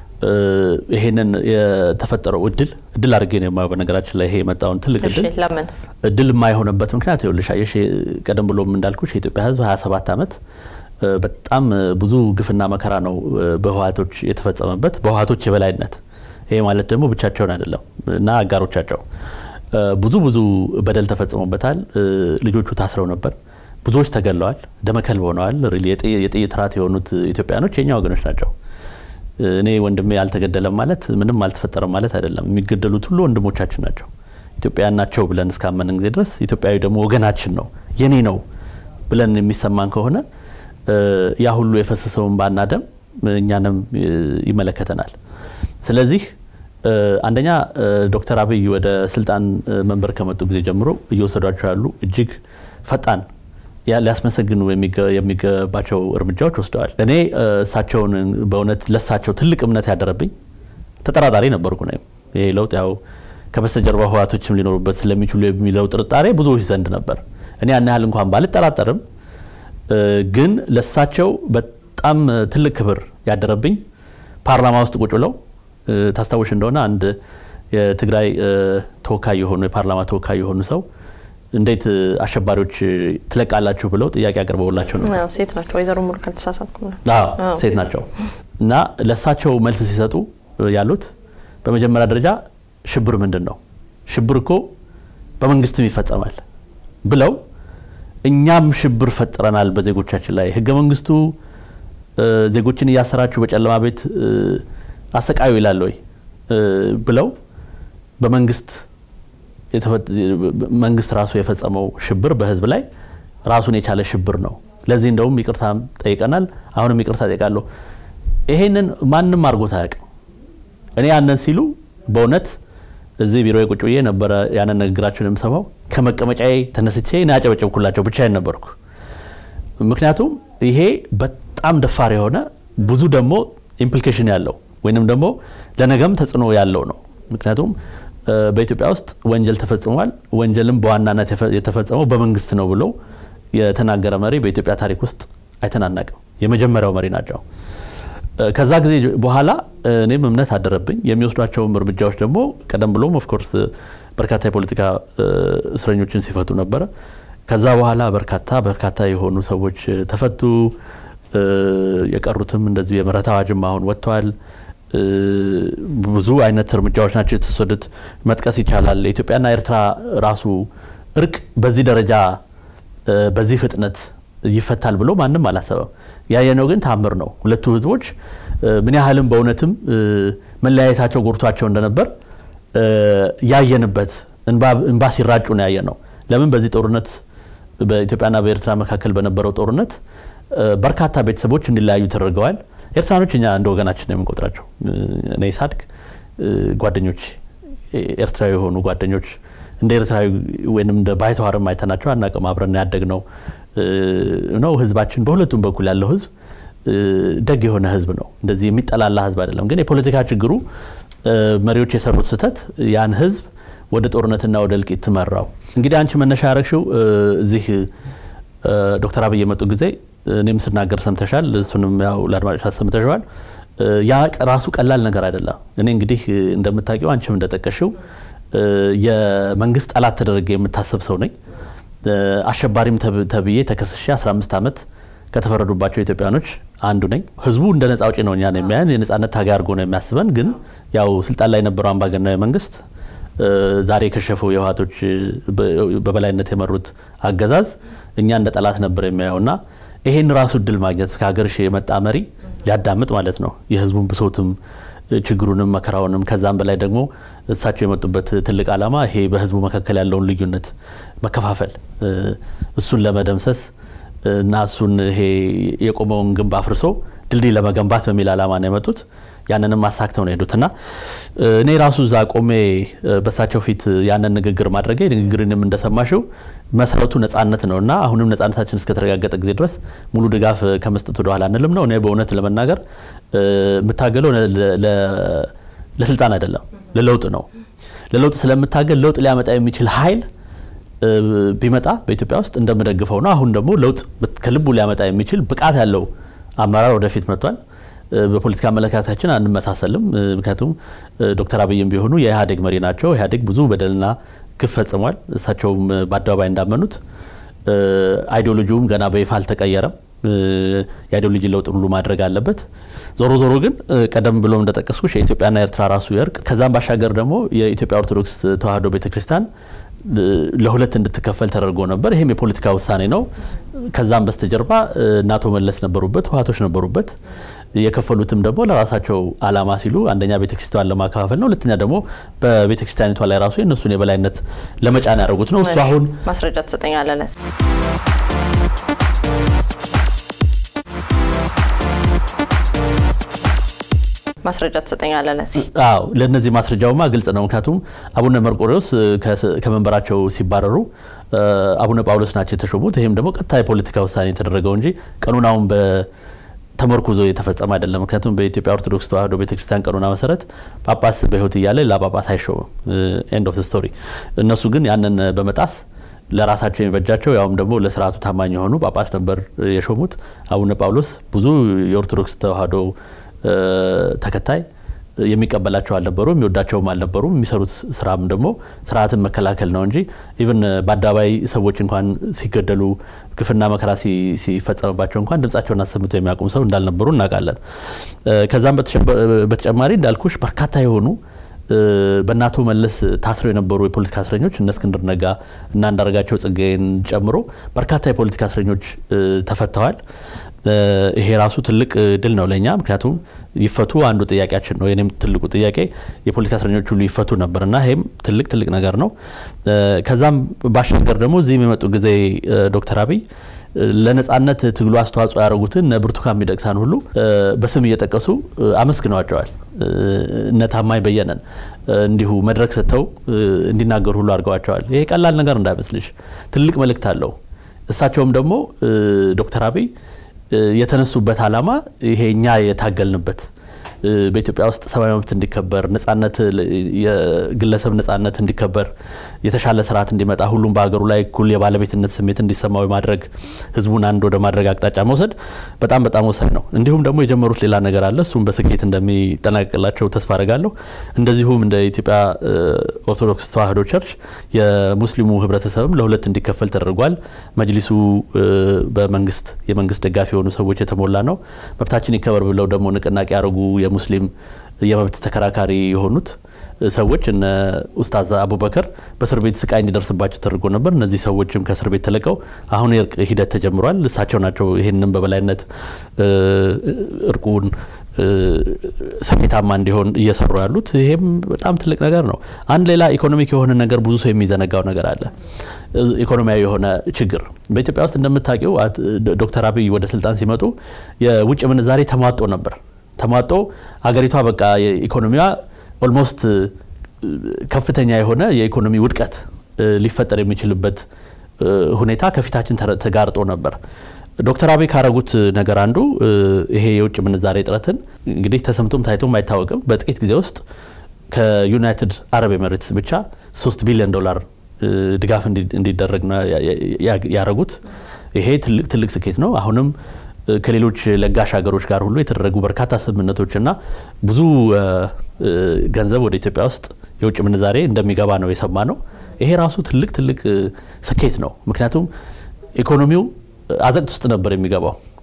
ይሄንን የተፈጠረው እድል እድል አድርጌ ነው የማየው። በነገራችን ላይ ይሄ የመጣውን ትልቅ እሺ፣ እድል ለምን እድል የማይሆንበት ምክንያት ይኸውልሽ አየሽ ቀደም ብሎም እንዳልኩሽ የኢትዮጵያ ሕዝብ 27 ዓመት በጣም ብዙ ግፍና መከራ ነው በህወሓቶች የተፈጸመበት በህወሓቶች የበላይነት። ይሄ ማለት ደግሞ ብቻቸውን አይደለም እና አጋሮቻቸው ብዙ ብዙ በደል ተፈጽሞበታል። ልጆቹ ታስረው ነበር። ብዙዎች ተገለዋል፣ ደመከልብ ሆነዋል። ሪሊ የጥይት ራት የሆኑት ኢትዮጵያኖች የኛ ወገኖች ናቸው። እኔ ወንድሜ አልተገደለም ማለት ምንም አልተፈጠረም ማለት አይደለም። የሚገደሉት ሁሉ ወንድሞቻችን ናቸው፣ ኢትዮጵያውያን ናቸው ብለን እስካመንን ጊዜ ድረስ ኢትዮጵያዊ ደግሞ ወገናችን ነው የኔ ነው ብለን የሚሰማን ከሆነ ያ ሁሉ የፈሰሰውን ባና ደም እኛንም ይመለከተናል። ስለዚህ አንደኛ ዶክተር አብይ ወደ ስልጣን መንበር ከመጡ ጊዜ ጀምሮ እየወሰዷቸው ያሉ እጅግ ፈጣን ሊያስመሰግኑ የሚገባቸው እርምጃዎች ወስደዋል። እኔ እሳቸውን በእውነት ለሳቸው ትልቅ እምነት ያደረብኝ ተጠራጣሪ ነበርኩ ነው። ይሄ ለውጥ ያው ከበስተጀርባ ህወሓቶችም ሊኖሩበት ስለሚችሉ የሚለው ጥርጣሬ ብዙዎች ዘንድ ነበር። እኔ ያን ያህል እንኳን ባልጠራጠርም ግን ለሳቸው በጣም ትልቅ ክብር ያደረብኝ ፓርላማ ውስጥ ቁጭ ብለው ታስታውሽ እንደሆነ አንድ የትግራይ ተወካይ የሆኑ የፓርላማ ተወካይ የሆኑ ሰው እንዴት አሸባሪዎች ትለቃላችሁ ብለው ጥያቄ አቅርበውላቸው ነው። አዎ፣ ሴት ናቸው። ወይዘሮ ሙሉ ካልተሳሳትኩ ነው። አዎ ሴት ናቸው። እና ለእሳቸው መልስ ሲሰጡ ያሉት በመጀመሪያ ደረጃ ሽብር ምንድን ነው? ሽብር እኮ በመንግስትም ይፈጸማል ብለው እኛም ሽብር ፈጥረናል በዜጎቻችን ላይ ህገ መንግስቱ ዜጎችን እያሰራችሁ በጨለማ ቤት አሰቃዩ ይላል ወይ ብለው በመንግስት መንግስት ራሱ የፈጸመው ሽብር በህዝብ ላይ ራሱን የቻለ ሽብር ነው። ለዚህ እንደውም ይቅርታ ጠይቀናል። አሁንም ይቅርታ ጠይቃለሁ። ይሄንን ማንም አድርጎት አያውቅም። እኔ ያንን ሲሉ በእውነት እዚህ ቢሮ ቁጭ ብዬ ነበረ ያንን ንግግራቸውን የምሰማው። ከመቀመጫዬ ተነስቼ እኔ ያጨበጨብኩላቸው ብቻዬን ነበርኩ። ምክንያቱም ይሄ በጣም ደፋር የሆነ ብዙ ደግሞ ኢምፕሊኬሽን ያለው ወይንም ደግሞ ለነገም ተጽዕኖ ያለው ነው። ምክንያቱም በኢትዮጵያ ውስጥ ወንጀል ተፈጽሟል፣ ወንጀልም በዋናነት የተፈጸመው በመንግስት ነው ብሎ የተናገረ መሪ በኢትዮጵያ ታሪክ ውስጥ አይተናናቅም። የመጀመሪያው መሪ ናቸው። ከዛ ጊዜ በኋላ እኔም እምነት አደረብኝ። የሚወስዷቸውም እርምጃዎች ደግሞ ቀደም ብሎም ኦፍኮርስ በርካታ የፖለቲካ እስረኞችን ሲፈቱ ነበረ። ከዛ በኋላ በርካታ በርካታ የሆኑ ሰዎች ተፈቱ። የቀሩትም እንደዚሁ የምህረት አዋጅም አሁን ወጥተዋል። ብዙ አይነት እርምጃዎች ናቸው የተወሰዱት። መጥቀስ ይቻላል። የኢትዮጵያና ኤርትራ ራሱ እርቅ በዚህ ደረጃ በዚህ ፍጥነት ይፈታል ብሎ ማንም አላሰበም። ያየነው ግን ታምር ነው። ሁለቱ ህዝቦች ምን ያህልም በእውነትም መለያየታቸው ጎርቷቸው እንደነበር ያየንበት እንባ ሲራጩ ነው ያየነው። ለምን በዚህ ጦርነት በኢትዮጵያና በኤርትራ መካከል በነበረው ጦርነት በርካታ ቤተሰቦች እንዲለያዩ ተደርገዋል። ኤርትራኖች እኛ እንደ ወገናችን ነው የምንቆጥራቸው። እኔ ሳድግ ጓደኞች ኤርትራዊ የሆኑ ጓደኞች እንደ ኤርትራዊ ወይም እንደ ባይተዋርም አይተናቸው አናውቅም። አብረን ያደግ ነው ነው ህዝባችን በሁለቱም በኩል ያለው ህዝብ ደግ የሆነ ህዝብ ነው። እንደዚህ የሚጠላላ ህዝብ አይደለም። ግን የፖለቲካ ችግሩ መሪዎች የሰሩት ስህተት ያን ህዝብ ወደ ጦርነትና ወደ እልቂት መራው። እንግዲህ አንቺ መነሻ ያረግሽው እዚህ ዶክተር አብይ የመጡ ጊዜ እኔም ስናገር ሰምተሻል፣ እሱንም ያው ለአድማጮች አሰምተሸዋል። ያ ራሱ ቀላል ነገር አይደለም። እኔ እንግዲህ እንደምታውቂው አንቺም እንደጠቀሽው የመንግስት ጠላት ተደረገ የምታሰብ ሰው ነኝ። አሸባሪም ተብዬ ተከስሼ 15 ዓመት ከተፈረዱባቸው ኢትዮጵያኖች አንዱ ነኝ። ህዝቡ እንደ ነጻ አውጪ ነው እኛን የሚያየን የነጻነት ታጋይ አድርጎ ነው የሚያስበን። ግን ያው ስልጣን ላይ የነበረው አምባገነናዊ መንግስት ዛሬ የከሸፈው የህወሓቶች በበላይነት የመሩት አገዛዝ እኛ እንደ ጠላት ነበር የሚያየውና ይሄን ራሱ እድል ማግኘት ከሀገር የመጣ መሪ ሊያዳምጥ ማለት ነው የህዝቡን ብሶትም ችግሩንም መከራውንም ከዛም በላይ ደግሞ እሳቸው የመጡበት ትልቅ ዓላማ ይሄ በህዝቡ መካከል ያለውን ልዩነት መከፋፈል እሱን ለመደምሰስ እና እሱን ይሄ የቆመውን ግንብ አፍርሶ ድልድይ ለመገንባት በሚል ዓላማ ነው የመጡት። ያንንም አሳክተው ነው የሄዱት እና እኔ ራሱ እዛ ቆሜ በሳቸው ፊት ያንን ንግግር ማድረጌ ንግግርንም እንደሰማሽው መሰረቱ ነጻነት ነው እና አሁንም ነጻነታችን እስከተረጋገጠ ጊዜ ድረስ ሙሉ ድጋፍ ከመስጠት ወደኋላ አንልም ነው። እኔ በእውነት ለመናገር የምታገለው ለስልጣን አይደለም፣ ለለውጥ ነው። ለለውጥ ስለምታገል ለውጥ ሊያመጣ የሚችል ኃይል ቢመጣ በኢትዮጵያ ውስጥ እንደምደግፈው ነው። አሁን ደግሞ ለውጥ ከልቡ ሊያመጣ የሚችል ብቃት ያለው አመራር ወደፊት መጥቷል። በፖለቲካ አመለካከታችን አንመሳሰልም። ምክንያቱም ዶክተር አብይም ቢሆኑ የኢህአዴግ መሪ ናቸው። ኢህአዴግ ብዙ በደልና ግፍ ፈጽሟል። እሳቸውም በአደባባይ እንዳመኑት አይዲዮሎጂውም ገና በይፋ አልተቀየረም። የአይዲዮሎጂ ለውጥ ሁሉ ማድረግ አለበት። ዞሮ ዞሮ ግን ቀደም ብሎ እንደጠቀስኩሽ የኢትዮጵያና ኤርትራ ራሱ የእርቅ ከዛም ባሻገር ደግሞ የኢትዮጵያ ኦርቶዶክስ ተዋሕዶ ቤተክርስቲያን ለሁለት እንድትከፈል ተደርጎ ነበር። ይህም የፖለቲካ ውሳኔ ነው። ከዛም በስተጀርባ እነ አቶ መለስ ነበሩበት፣ ህወሓቶች ነበሩበት። የከፈሉትም ደግሞ ለራሳቸው አላማ ሲሉ አንደኛ ቤተክርስቲያን ለማከፋፈል ነው፣ ሁለተኛ ደግሞ በቤተክርስቲያኒቷ ላይ ራሱ የእነሱን የበላይነት ለመጫን ያደረጉት ነው። እሱ አሁን ማስረጃ ትሰጠኛለህ? ማስረጃ ትሰጠኛለህ? ለዚህ አዎ፣ ለእነዚህ ማስረጃውማ ግልጽ ነው። ምክንያቱም አቡነ መርቆሬዎስ ከመንበራቸው ሲባረሩ አቡነ ጳውሎስ ናቸው የተሾሙት። ይህም ደግሞ ቀጥታ የፖለቲካ ውሳኔ የተደረገው እንጂ ቀኖናውን ተመርኩዞ የተፈጸመ አይደለም። ምክንያቱም በኢትዮጵያ ኦርቶዶክስ ተዋሕዶ ቤተክርስቲያን ቀኖና መሰረት ጳጳስ በሕይወት እያለ ሌላ ጳጳስ አይሾምም። ኤንድ ኦፍ ስቶሪ። እነሱ ግን ያንን በመጣስ ለራሳቸው የሚበጃቸው ያውም ደግሞ ለስርዓቱ ታማኝ የሆኑ ጳጳስ ነበር የሾሙት። አቡነ ጳውሎስ ብዙ የኦርቶዶክስ ተዋሕዶ ተከታይ የሚቀበላቸው አልነበሩም፣ የሚወዳቸውም አልነበሩም። የሚሰሩት ስራም ደግሞ ስርዓትን መከላከል ነው እንጂ ኢቭን በአደባባይ ሰዎች እንኳን ሲገደሉ ግፍና መከራ ሲፈጸምባቸው እንኳን ድምጻቸውን አሰምተው የሚያውቁም ሰው እንዳልነበሩ እናውቃለን። ከዛም በተጨማሪ እንዳልኩሽ በርካታ የሆኑ በእነ አቶ መለስ ታስረው የነበሩ የፖለቲካ እስረኞች እነ እስክንድር ነጋ እና አንዳርጋቸው ጽጌን ጨምሮ በርካታ የፖለቲካ እስረኞች ተፈተዋል። ይሄ ራሱ ትልቅ ድል ነው ለእኛ። ምክንያቱም ይፈቱ አንዱ ጥያቄያችን ነው። የኔም ትልቁ ጥያቄ የፖለቲካ እስረኞች ሁሉ ይፈቱ ነበር እና ይሄም ትልቅ ትልቅ ነገር ነው። ከዛም ባሻገር ደግሞ እዚህም የመጡ ጊዜ ዶክተር አብይ ለነጻነት ትግሉ አስተዋጽኦ ያደረጉትን እነ ብርቱካን ሚደቅሳን ሁሉ በስም እየጠቀሱ አመስግነዋቸዋል። እነ ታማኝ በየነን እንዲሁ መድረክ ሰጥተው እንዲናገሩ ሁሉ አድርገዋቸዋል። ይሄ ቀላል ነገር እንዳይመስልሽ ትልቅ መልእክት አለው። እሳቸውም ደግሞ ዶክተር አብይ የተነሱበት ዓላማ ይሄ እኛ የታገልንበት በኢትዮጵያ ውስጥ ሰብአዊ መብት እንዲከበር፣ ነጻነት፣ የግለሰብ ነጻነት እንዲከበር፣ የተሻለ ስርዓት እንዲመጣ፣ ሁሉም በሀገሩ ላይ እኩል የባለቤትነት ስሜት እንዲሰማው ማድረግ፣ ህዝቡን አንድ ወደ ማድረግ አቅጣጫ መውሰድ በጣም በጣም ወሳኝ ነው። እንዲሁም ደግሞ የጀመሩት ሌላ ነገር አለ። እሱም በስኬት እንደሚጠናቀቅላቸው ተስፋ አረጋለሁ። እንደዚሁም እንደ ኢትዮጵያ ኦርቶዶክስ ተዋሕዶ ቸርች የሙስሊሙ ህብረተሰብም ለሁለት እንዲከፈል ተደርጓል። መጅሊሱ በመንግስት የመንግስት ደጋፊ የሆኑ ሰዎች የተሞላ ነው። መብታችን ይከበር ብለው ደግሞ ንቅናቄ ያደረጉ የሙስሊም የመብት ተከራካሪ የሆኑት ሰዎች እነ ኡስታዝ አቡበከር በእስር ቤት ስቃይ እንዲደርስባቸው ተደርጎ ነበር። እነዚህ ሰዎችም ከእስር ቤት ተለቀው አሁን የእርቅ ሂደት ተጀምሯል። እሳቸው ናቸው ይህንን በበላይነት እርቁን ስኬታማ እንዲሆን እየሰሩ ያሉት። ይሄም በጣም ትልቅ ነገር ነው። አንድ ሌላ ኢኮኖሚክ የሆነ ነገር ብዙ ሰው የሚዘነጋው ነገር አለ። ኢኮኖሚያዊ የሆነ ችግር በኢትዮጵያ ውስጥ እንደምታውቂው ዶክተር አብይ ወደ ስልጣን ሲመጡ የውጭ ምንዛሬ ተሟጦ ነበር። ተሟጦ አገሪቷ በቃ ኢኮኖሚዋ ኦልሞስት ከፍተኛ የሆነ የኢኮኖሚ ውድቀት ሊፈጠር የሚችልበት ሁኔታ ከፊታችን ተጋርጦ ነበር። ዶክተር አብይ ካረጉት ነገር አንዱ ይሄ የውጭ ምንዛሬ እጥረትን እንግዲህ ተሰምቶም ታይቶም አይታወቅም። በጥቂት ጊዜ ውስጥ ከዩናይትድ አረብ ኤምሬትስ ብቻ ሶስት ቢሊዮን ዶላር ድጋፍ እንዲደረግ ነው ያረጉት። ይሄ ትልቅ ትልቅ ስኬት ነው። አሁንም ከሌሎች ለጋሽ ሀገሮች ጋር ሁሉ የተደረጉ በርካታ ስምምነቶችና ብዙ ገንዘብ ወደ ኢትዮጵያ ውስጥ የውጭ ምንዛሬ እንደሚገባ ነው የሰማ ነው። ይሄ ራሱ ትልቅ ትልቅ ስኬት ነው። ምክንያቱም ኢኮኖሚው አዘቅት ውስጥ ነበር የሚገባው።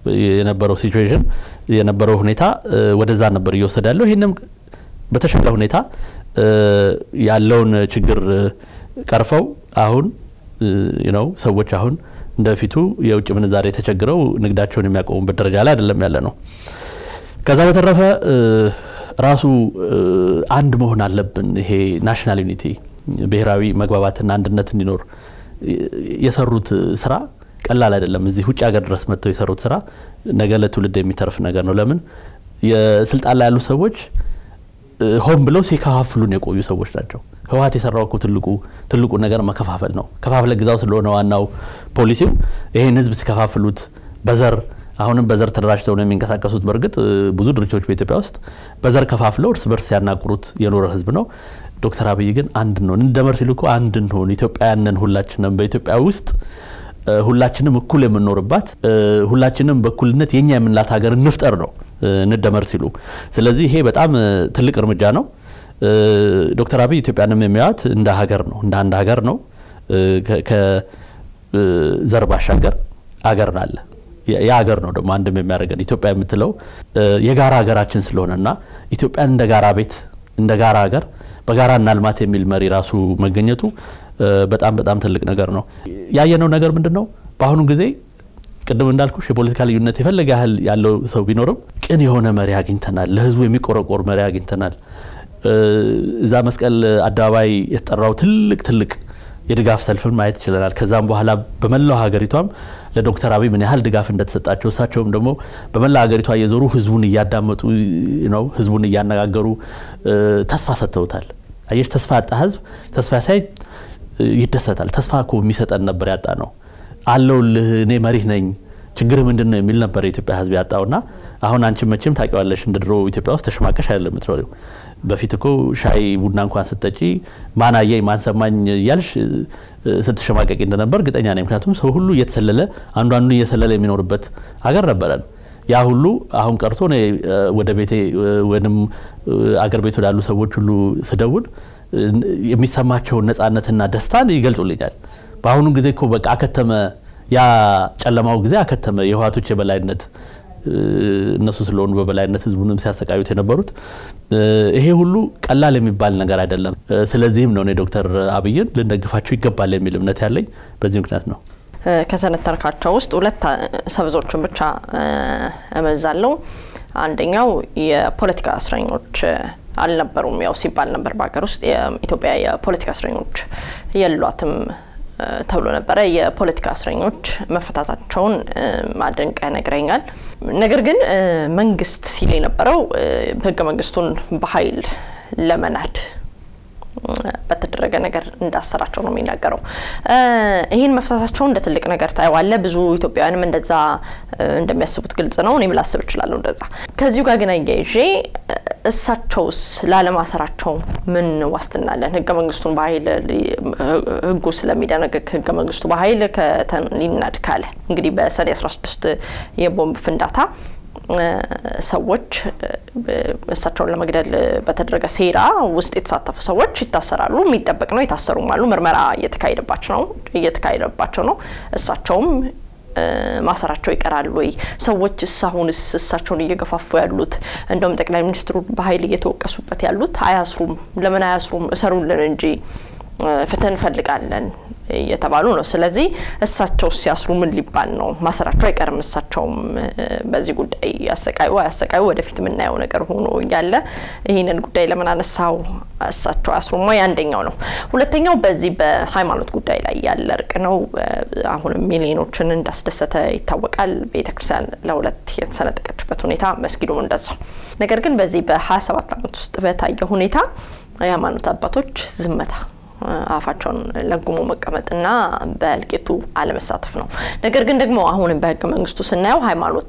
የነበረው ሲቹዌሽን የነበረው ሁኔታ ወደዛ ነበር እየወሰደ ያለው። ይህንም በተሻለ ሁኔታ ያለውን ችግር ቀርፈው አሁን ነው ሰዎች አሁን እንደፊቱ የውጭ ምንዛሬ ተቸግረው ንግዳቸውን የሚያቆሙበት ደረጃ ላይ አይደለም ያለ ነው። ከዛ በተረፈ ራሱ አንድ መሆን አለብን። ይሄ ናሽናል ዩኒቲ ብሔራዊ መግባባትና አንድነት እንዲኖር የሰሩት ስራ ቀላል አይደለም። እዚህ ውጭ ሀገር ድረስ መጥተው የሰሩት ስራ ነገ ለትውልድ የሚተርፍ ነገር ነው። ለምን የስልጣን ላይ ያሉ ሰዎች ሆን ብለው ሲከፋፍሉን የቆዩ ሰዎች ናቸው። ህወሀት የሰራው እኮ ትልቁ ትልቁ ነገር መከፋፈል ነው። ከፋፍለ ግዛው ስለሆነ ዋናው ፖሊሲው ይህን ህዝብ ሲከፋፍሉት በዘር አሁንም በዘር ተደራጅተው ነው የሚንቀሳቀሱት። በእርግጥ ብዙ ድርጅቶች በኢትዮጵያ ውስጥ በዘር ከፋፍለው እርስ በርስ ሲያናቁሩት የኖረ ህዝብ ነው። ዶክተር አብይ ግን አንድ ነው እንደመር ሲሉ እኮ አንድ እንሆን ኢትዮጵያውያንን ሁላችንም በኢትዮጵያ ውስጥ ሁላችንም እኩል የምንኖርባት ሁላችንም በእኩልነት የኛ የምንላት ሀገር እንፍጠር ነው እንደመር ሲሉ። ስለዚህ ይሄ በጣም ትልቅ እርምጃ ነው። ዶክተር አብይ ኢትዮጵያንም የሚያዩት እንደ ሀገር ነው እንደ አንድ ሀገር ነው። ከዘር ባሻገር አገር አለ። ያ ሀገር ነው ደግሞ አንድም የሚያደርገን ኢትዮጵያ የምትለው የጋራ ሀገራችን ስለሆነና ኢትዮጵያን እንደ ጋራ ቤት እንደ ጋራ ሀገር በጋራ እናልማት የሚል መሪ ራሱ መገኘቱ በጣም በጣም ትልቅ ነገር ነው። ያየነው ነገር ምንድን ነው? በአሁኑ ጊዜ ቅድም እንዳልኩሽ የፖለቲካ ልዩነት የፈለገ ያህል ያለው ሰው ቢኖርም ቅን የሆነ መሪ አግኝተናል። ለህዝቡ የሚቆረቆር መሪ አግኝተናል። እዛ መስቀል አደባባይ የተጠራው ትልቅ ትልቅ የድጋፍ ሰልፍን ማየት ይችለናል። ከዛም በኋላ በመላው ሀገሪቷም ለዶክተር አብይ ምን ያህል ድጋፍ እንደተሰጣቸው እሳቸውም ደግሞ በመላ ሀገሪቷ እየዞሩ ህዝቡን እያዳመጡ ነው፣ ህዝቡን እያነጋገሩ ተስፋ ሰጥተውታል። አየሽ ተስፋ ያጣ ህዝብ ተስፋ ሳይ ይደሰታል። ተስፋ እኮ የሚሰጠን ነበር ያጣ ነው። አለውልህ እኔ መሪህ ነኝ ችግር ምንድን ነው የሚል ነበር የኢትዮጵያ ህዝብ ያጣውና አሁን አንቺ መቼም ታውቂዋለሽ እንደ ድሮ ኢትዮጵያ ውስጥ ተሸማቀሽ አይደለም የምትኖሪው። በፊት እኮ ሻይ ቡና እንኳን ስትጠጪ ማን አየኝ ማን ሰማኝ እያልሽ ስትሸማቀቂ እንደነበር እርግጠኛ ነኝ። ምክንያቱም ሰው ሁሉ እየተሰለለ አንዱ አንዱ እየሰለለ የሚኖርበት ሀገር ነበረን። ያ ሁሉ አሁን ቀርቶ እኔ ወደ ቤቴ ወይም አገር ቤት ወዳሉ ሰዎች ሁሉ ስደውል የሚሰማቸውን ነጻነትና ደስታን ይገልጹልኛል። በአሁኑ ጊዜ እኮ በቃ አከተመ ያ ጨለማው ጊዜ አከተመ። የህወሓቶች የበላይነት እነሱ ስለሆኑ በበላይነት ህዝቡንም ሲያሰቃዩት የነበሩት ይሄ ሁሉ ቀላል የሚባል ነገር አይደለም። ስለዚህም ነው እኔ ዶክተር አብይን ልንደግፋቸው ይገባል የሚል እምነት ያለኝ በዚህ ምክንያት ነው። ከተነተርካቸው ውስጥ ሁለት ሰበዞችን ብቻ እመዛለሁ። አንደኛው የፖለቲካ እስረኞች አልነበሩም ያው ሲባል ነበር በሀገር ውስጥ የኢትዮጵያ የፖለቲካ እስረኞች የሏትም ተብሎ ነበረ። የፖለቲካ እስረኞች መፈታታቸውን ማድንቀ ነግረኛል። ነገር ግን መንግስት ሲል የነበረው ህገ መንግስቱን በኃይል ለመናድ በተደረገ ነገር እንዳሰራቸው ነው የሚናገረው። ይህን መፍታታቸውን እንደ ትልቅ ነገር ታየዋለ። ብዙ ኢትዮጵያውያንም እንደዛ እንደሚያስቡት ግልጽ ነው። እኔም ላስብ እችላለሁ እንደዛ። ከዚሁ ጋር ግን አያይዤ እሳቸውስ ላለማሰራቸው ምን ዋስትና አለን? ህገ መንግስቱን በኃይል ህጉ ስለሚደነግግ ህገ መንግስቱ በኃይል ሊናድ ካለ እንግዲህ በሰኔ 16 የቦምብ ፍንዳታ ሰዎች እሳቸውን ለመግደል በተደረገ ሴራ ውስጥ የተሳተፉ ሰዎች ይታሰራሉ። የሚጠበቅ ነው። የታሰሩም አሉ። ምርመራ እየተካሄደባቸው ነው እየተካሄደባቸው ነው። እሳቸውም ማሰራቸው ይቀራል ወይ? ሰዎች እስካሁንስ እሳቸውን እየገፋፉ ያሉት እንደውም ጠቅላይ ሚኒስትሩ በኃይል እየተወቀሱበት ያሉት አያስሩም፣ ለምን አያስሩም? እሰሩልን እንጂ ፍትህ እንፈልጋለን እየተባሉ ነው። ስለዚህ እሳቸው ሲያስሩ ምን ሊባል ነው? ማሰራቸው አይቀርም። እሳቸውም በዚህ ጉዳይ ያሰቃዩ አያሰቃዩ ወደፊት የምናየው ነገር ሆኖ እያለ ይህንን ጉዳይ ለምን አነሳው? እሳቸው አያስሩም ወይ? አንደኛው ነው። ሁለተኛው በዚህ በሃይማኖት ጉዳይ ላይ ያለ እርቅ ነው። አሁንም ሚሊዮኖችን እንዳስደሰተ ይታወቃል። ቤተክርስቲያን ለሁለት የተሰነጠቀችበት ሁኔታ፣ መስጊዱም እንደዛው። ነገር ግን በዚህ በ27 ዓመት ውስጥ በታየ ሁኔታ የሃይማኖት አባቶች ዝምታ አፋቸውን ለጉሞ መቀመጥና በእልቂቱ አለመሳተፍ ነው። ነገር ግን ደግሞ አሁንም በህገ መንግስቱ ስናየው ሃይማኖት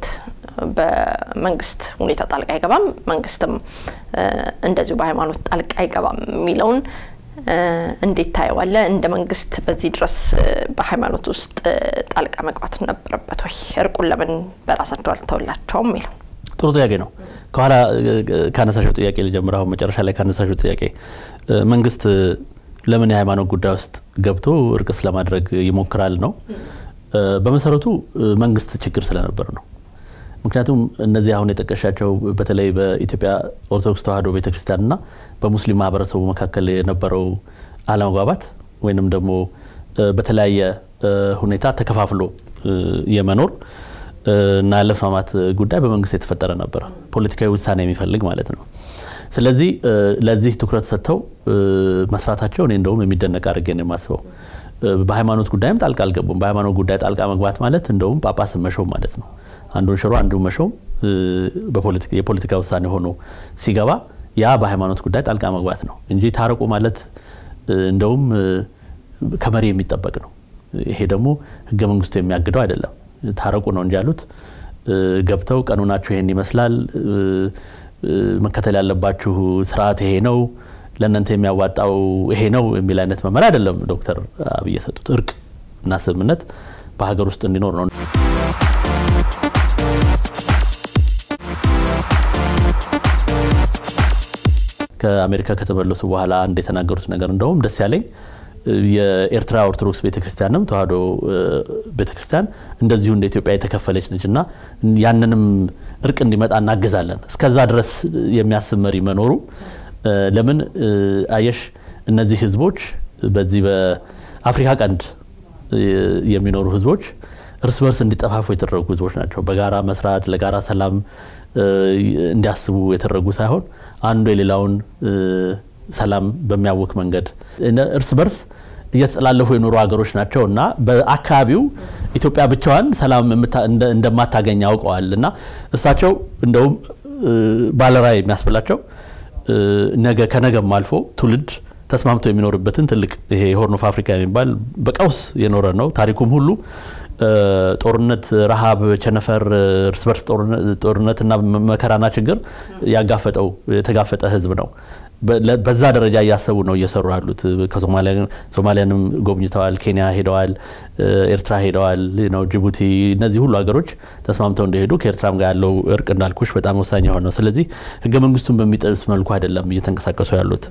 በመንግስት ሁኔታ ጣልቃ አይገባም፣ መንግስትም እንደዚሁ በሃይማኖት ጣልቃ አይገባም የሚለውን እንዴት ታየዋለ? እንደ መንግስት በዚህ ድረስ በሃይማኖት ውስጥ ጣልቃ መግባት ነበረበት ወይ? እርቁን ለምን በራሳቸው አልተወላቸውም የሚለው ጥሩ ጥያቄ ነው። ከኋላ ካነሳሽው ጥያቄ ልጀምር። አሁን መጨረሻ ላይ ካነሳሽው ጥያቄ መንግስት ለምን የሃይማኖት ጉዳይ ውስጥ ገብቶ እርቅ ስለማድረግ ይሞክራል ነው። በመሰረቱ መንግስት ችግር ስለነበር ነው። ምክንያቱም እነዚህ አሁን የጠቀሻቸው በተለይ በኢትዮጵያ ኦርቶዶክስ ተዋሕዶ ቤተክርስቲያንና በሙስሊም ማህበረሰቡ መካከል የነበረው አለመግባባት ወይንም ደግሞ በተለያየ ሁኔታ ተከፋፍሎ የመኖር እና ያለመስማማት ጉዳይ በመንግስት የተፈጠረ ነበር። ፖለቲካዊ ውሳኔ የሚፈልግ ማለት ነው። ስለዚህ ለዚህ ትኩረት ሰጥተው መስራታቸው እኔ እንደውም የሚደነቅ አድርጌ ነው የማስበው። በሃይማኖት ጉዳይም ጣልቃ አልገቡም። በሃይማኖት ጉዳይ ጣልቃ መግባት ማለት እንደውም ጳጳስን መሾም ማለት ነው። አንዱን ሽሮ አንዱን መሾም የፖለቲካ ውሳኔ ሆኖ ሲገባ ያ በሃይማኖት ጉዳይ ጣልቃ መግባት ነው እንጂ ታረቁ ማለት እንደውም ከመሪ የሚጠበቅ ነው። ይሄ ደግሞ ህገ መንግስቱ የሚያግደው አይደለም። ታረቁ ነው እንጂ ያሉት ገብተው ቀኑናችሁ ይሄን ይመስላል፣ መከተል ያለባችሁ ስርዓት ይሄ ነው፣ ለእናንተ የሚያዋጣው ይሄ ነው የሚል አይነት መመሪያ አይደለም ዶክተር አብይ የሰጡት። እርቅ እና ስምምነት በሀገር ውስጥ እንዲኖር ነው። ከአሜሪካ ከተመለሱ በኋላ አንድ የተናገሩት ነገር እንደውም ደስ ያለኝ የኤርትራ ኦርቶዶክስ ቤተክርስቲያንም ተዋሕዶ ቤተክርስቲያን እንደዚሁ እንደ ኢትዮጵያ የተከፈለች ነች እና ያንንም እርቅ እንዲመጣ እናግዛለን እስከዛ ድረስ የሚያስብ መሪ መኖሩ ለምን አየሽ እነዚህ ህዝቦች በዚህ በአፍሪካ ቀንድ የሚኖሩ ህዝቦች እርስ በርስ እንዲጠፋፉ የተደረጉ ህዝቦች ናቸው። በጋራ መስራት ለጋራ ሰላም እንዲያስቡ የተደረጉ ሳይሆን አንዱ የሌላውን ሰላም በሚያውክ መንገድ እርስ በርስ እየተጠላለፉ የኖሩ ሀገሮች ናቸው እና በአካባቢው ኢትዮጵያ ብቻዋን ሰላም እንደማታገኝ ያውቀዋል እና እሳቸው እንደውም ባለራዕይ የሚያስብላቸው ነገ ከነገም አልፎ ትውልድ ተስማምቶ የሚኖርበትን ትልቅ ይሄ የሆርን ኦፍ አፍሪካ የሚባል በቀውስ የኖረ ነው። ታሪኩም ሁሉ ጦርነት፣ ረሃብ፣ ቸነፈር፣ እርስ በርስ ጦርነትና መከራና ችግር ያጋፈጠው የተጋፈጠ ህዝብ ነው። በዛ ደረጃ እያሰቡ ነው እየሰሩ ያሉት። ሶማሊያንም ጎብኝተዋል፣ ኬንያ ሄደዋል፣ ኤርትራ ሄደዋል፣ ነው ጅቡቲ። እነዚህ ሁሉ ሀገሮች ተስማምተው እንደሄዱ ከኤርትራም ጋር ያለው እርቅ እንዳልኩሽ በጣም ወሳኝ የሆነ ነው። ስለዚህ ህገ መንግስቱን በሚጥስ መልኩ አይደለም እየተንቀሳቀሱ ያሉት።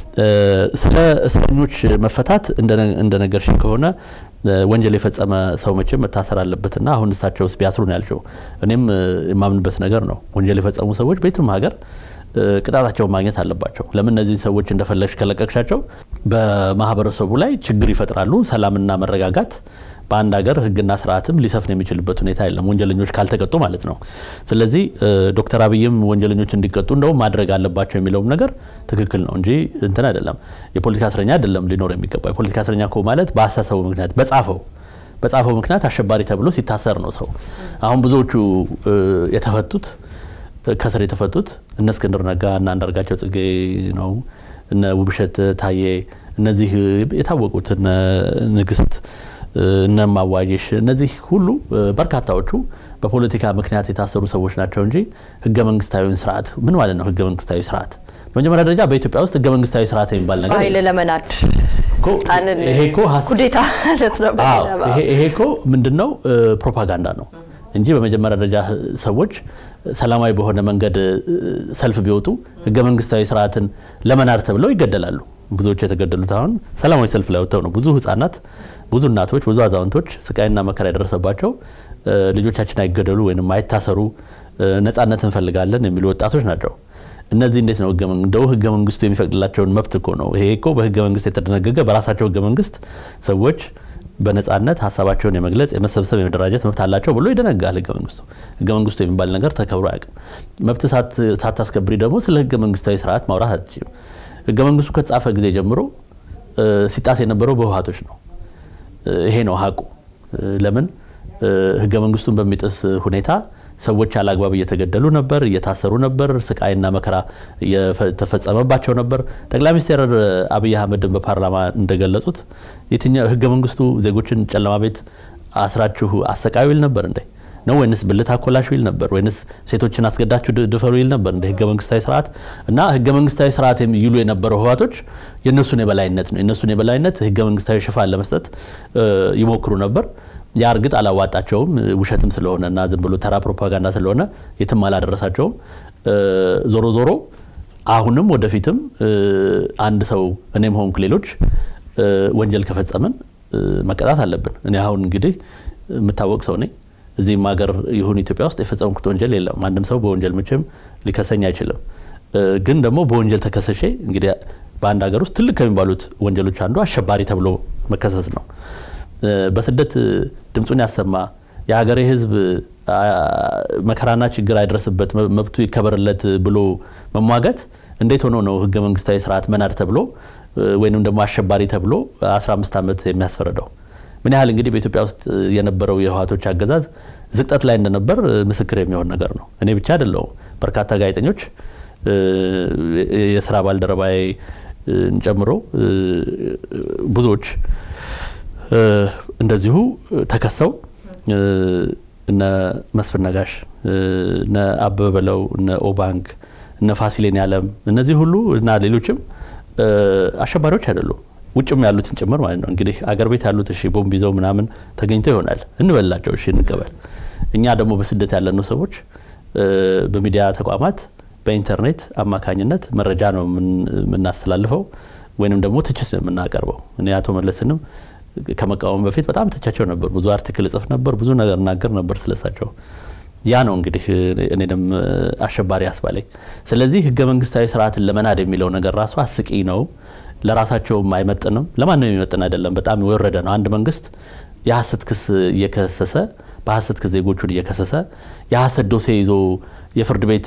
ስለ እስረኞች መፈታት እንደነገርሽኝ ከሆነ ወንጀል የፈጸመ ሰው መቼም መታሰር አለበትና አሁን እሳቸው ውስጥ ቢያስሩ ነው ያልሽው። እኔም የማምንበት ነገር ነው። ወንጀል የፈጸሙ ሰዎች በየትም ሀገር ቅጣታቸውን ማግኘት አለባቸው። ለምን እነዚህን ሰዎች እንደፈለግሽ ከለቀቅሻቸው በማህበረሰቡ ላይ ችግር ይፈጥራሉ። ሰላምና መረጋጋት በአንድ ሀገር ህግና ስርዓትም ሊሰፍን የሚችልበት ሁኔታ የለም፣ ወንጀለኞች ካልተቀጡ ማለት ነው። ስለዚህ ዶክተር አብይም ወንጀለኞች እንዲቀጡ እንደውም ማድረግ አለባቸው የሚለውም ነገር ትክክል ነው እንጂ እንትን አይደለም። የፖለቲካ እስረኛ አይደለም ሊኖር የሚገባ የፖለቲካ እስረኛ እኮ ማለት በአስተሳሰቡ ምክንያት በጻፈው በጻፈው ምክንያት አሸባሪ ተብሎ ሲታሰር ነው ሰው። አሁን ብዙዎቹ የተፈቱት ከስር የተፈቱት እነ እስክንድር ነጋ እና አንዳርጋቸው ጽጌ ነው፣ እነ ውብሸት ታዬ፣ እነዚህ የታወቁት እነ ንግስት እነ ማዋየሽ እነዚህ ሁሉ በርካታዎቹ በፖለቲካ ምክንያት የታሰሩ ሰዎች ናቸው እንጂ ህገ መንግስታዊውን ስርዓት ምን ማለት ነው? ህገ መንግስታዊ ስርዓት በመጀመሪያ ደረጃ በኢትዮጵያ ውስጥ ህገ መንግስታዊ ስርዓት የሚባል ነገር ኃይል ለመናድ ስልጣንን ኩዴታ ማለት ነው። ይሄ እኮ ምንድን ነው? ፕሮፓጋንዳ ነው እንጂ በመጀመሪያ ደረጃ ሰዎች ሰላማዊ በሆነ መንገድ ሰልፍ ቢወጡ ህገ መንግስታዊ ስርዓትን ለመናድ ተብለው ይገደላሉ። ብዙዎች የተገደሉት አሁን ሰላማዊ ሰልፍ ላይ ወጥተው ነው። ብዙ ህጻናት፣ ብዙ እናቶች፣ ብዙ አዛውንቶች ስቃይና መከራ የደረሰባቸው ልጆቻችን አይገደሉ ወይም አይታሰሩ፣ ነጻነት እንፈልጋለን የሚሉ ወጣቶች ናቸው። እነዚህ እንዴት ነው እንደው ህገ መንግስቱ የሚፈቅድላቸውን መብት እኮ ነው። ይሄ እኮ በህገ መንግስት የተደነገገ በራሳቸው ህገ መንግስት ሰዎች በነጻነት ሀሳባቸውን የመግለጽ የመሰብሰብ፣ የመደራጀት መብት አላቸው ብሎ ይደነጋል ህገ መንግስቱ። ህገ መንግስቱ የሚባል ነገር ተከብሮ አያውቅም። መብት ሳታስከብሪ ደግሞ ስለ ህገ መንግስታዊ ስርዓት ማውራት አትችልም። ህገ መንግስቱ ከተጻፈ ጊዜ ጀምሮ ሲጣስ የነበረው በህወሓቶች ነው። ይሄ ነው ሀቁ። ለምን ህገ መንግስቱን በሚጥስ ሁኔታ ሰዎች ያለአግባብ እየተገደሉ ነበር፣ እየታሰሩ ነበር፣ ስቃይና መከራ እየተፈጸመባቸው ነበር። ጠቅላይ ሚኒስትር አብይ አህመድን በፓርላማ እንደገለጹት የትኛው ህገ መንግስቱ ዜጎችን ጨለማ ቤት አስራችሁ አሰቃዩ ይል ነበር እንዴ? ነው ወይንስ ብልት አኮላሹ ይል ነበር? ወይንስ ሴቶችን አስገዳችሁ ድፈሩ ይል ነበር እንደ ህገ መንግስታዊ ስርዓት? እና ህገ መንግስታዊ ስርዓት ይሉ የነበረው ህዋቶች የእነሱን የበላይነት ነው የእነሱን የበላይነት ህገ መንግስታዊ ሽፋን ለመስጠት ይሞክሩ ነበር። ያ እርግጥ አላዋጣቸውም፣ ውሸትም ስለሆነ እና ዝም ብሎ ተራ ፕሮፓጋንዳ ስለሆነ የትም አላደረሳቸውም። ዞሮ ዞሮ አሁንም ወደፊትም አንድ ሰው እኔም ሆንኩ ሌሎች ወንጀል ከፈጸምን መቀጣት አለብን። እኔ አሁን እንግዲህ የምታወቅ ሰው ነኝ። እዚህም ሀገር ይሁን ኢትዮጵያ ውስጥ የፈጸምኩት ወንጀል የለም። ማንም ሰው በወንጀል መቼም ሊከሰኝ አይችልም። ግን ደግሞ በወንጀል ተከሰሼ እንግዲህ በአንድ ሀገር ውስጥ ትልቅ ከሚባሉት ወንጀሎች አንዱ አሸባሪ ተብሎ መከሰስ ነው። በስደት ድምፁን ያሰማ የሀገሬ ሕዝብ መከራና ችግር አይደርስበት መብቱ ይከበርለት ብሎ መሟገት እንዴት ሆኖ ነው ህገ መንግስታዊ ስርዓት መናድ ተብሎ ወይንም ደግሞ አሸባሪ ተብሎ 15 ዓመት የሚያስፈርደው? ምን ያህል እንግዲህ በኢትዮጵያ ውስጥ የነበረው የህወሓቶች አገዛዝ ዝቅጠት ላይ እንደነበር ምስክር የሚሆን ነገር ነው። እኔ ብቻ አይደለሁም። በርካታ ጋዜጠኞች የስራ ባልደረባዬ ጨምሮ ብዙዎች እንደዚሁ ተከሰው እነ መስፍን ነጋሽ፣ እነ አበበ በለው፣ እነ ኦባንግ፣ እነ ፋሲሌን ያለም እነዚህ ሁሉ እና ሌሎችም አሸባሪዎች አይደሉም። ውጭም ያሉትን ጭምር ማለት ነው። እንግዲህ አገር ቤት ያሉት እሺ ቦምብ ይዘው ምናምን ተገኝተው ይሆናል እንበላቸው፣ እሺ እንቀበል። እኛ ደግሞ በስደት ያለነው ሰዎች በሚዲያ ተቋማት በኢንተርኔት አማካኝነት መረጃ ነው የምናስተላልፈው ወይንም ደግሞ ትችት ነው የምናቀርበው። እኔ አቶ መለስንም ከመቃወም በፊት በጣም ተቻቸው ነበር። ብዙ አርቲክል እጽፍ ነበር፣ ብዙ ነገር እናገር ነበር ስለሳቸው። ያ ነው እንግዲህ እኔንም አሸባሪ አስባለኝ። ስለዚህ ህገ መንግስታዊ ስርዓትን ለመናድ የሚለው ነገር ራሱ አስቂ ነው። ለራሳቸውም አይመጥንም፣ ለማንም የሚመጥን አይደለም። በጣም የወረደ ነው። አንድ መንግስት የሀሰት ክስ እየከሰሰ በሀሰት ክስ ዜጎቹን እየከሰሰ የሀሰት ዶሴ ይዞ የፍርድ ቤት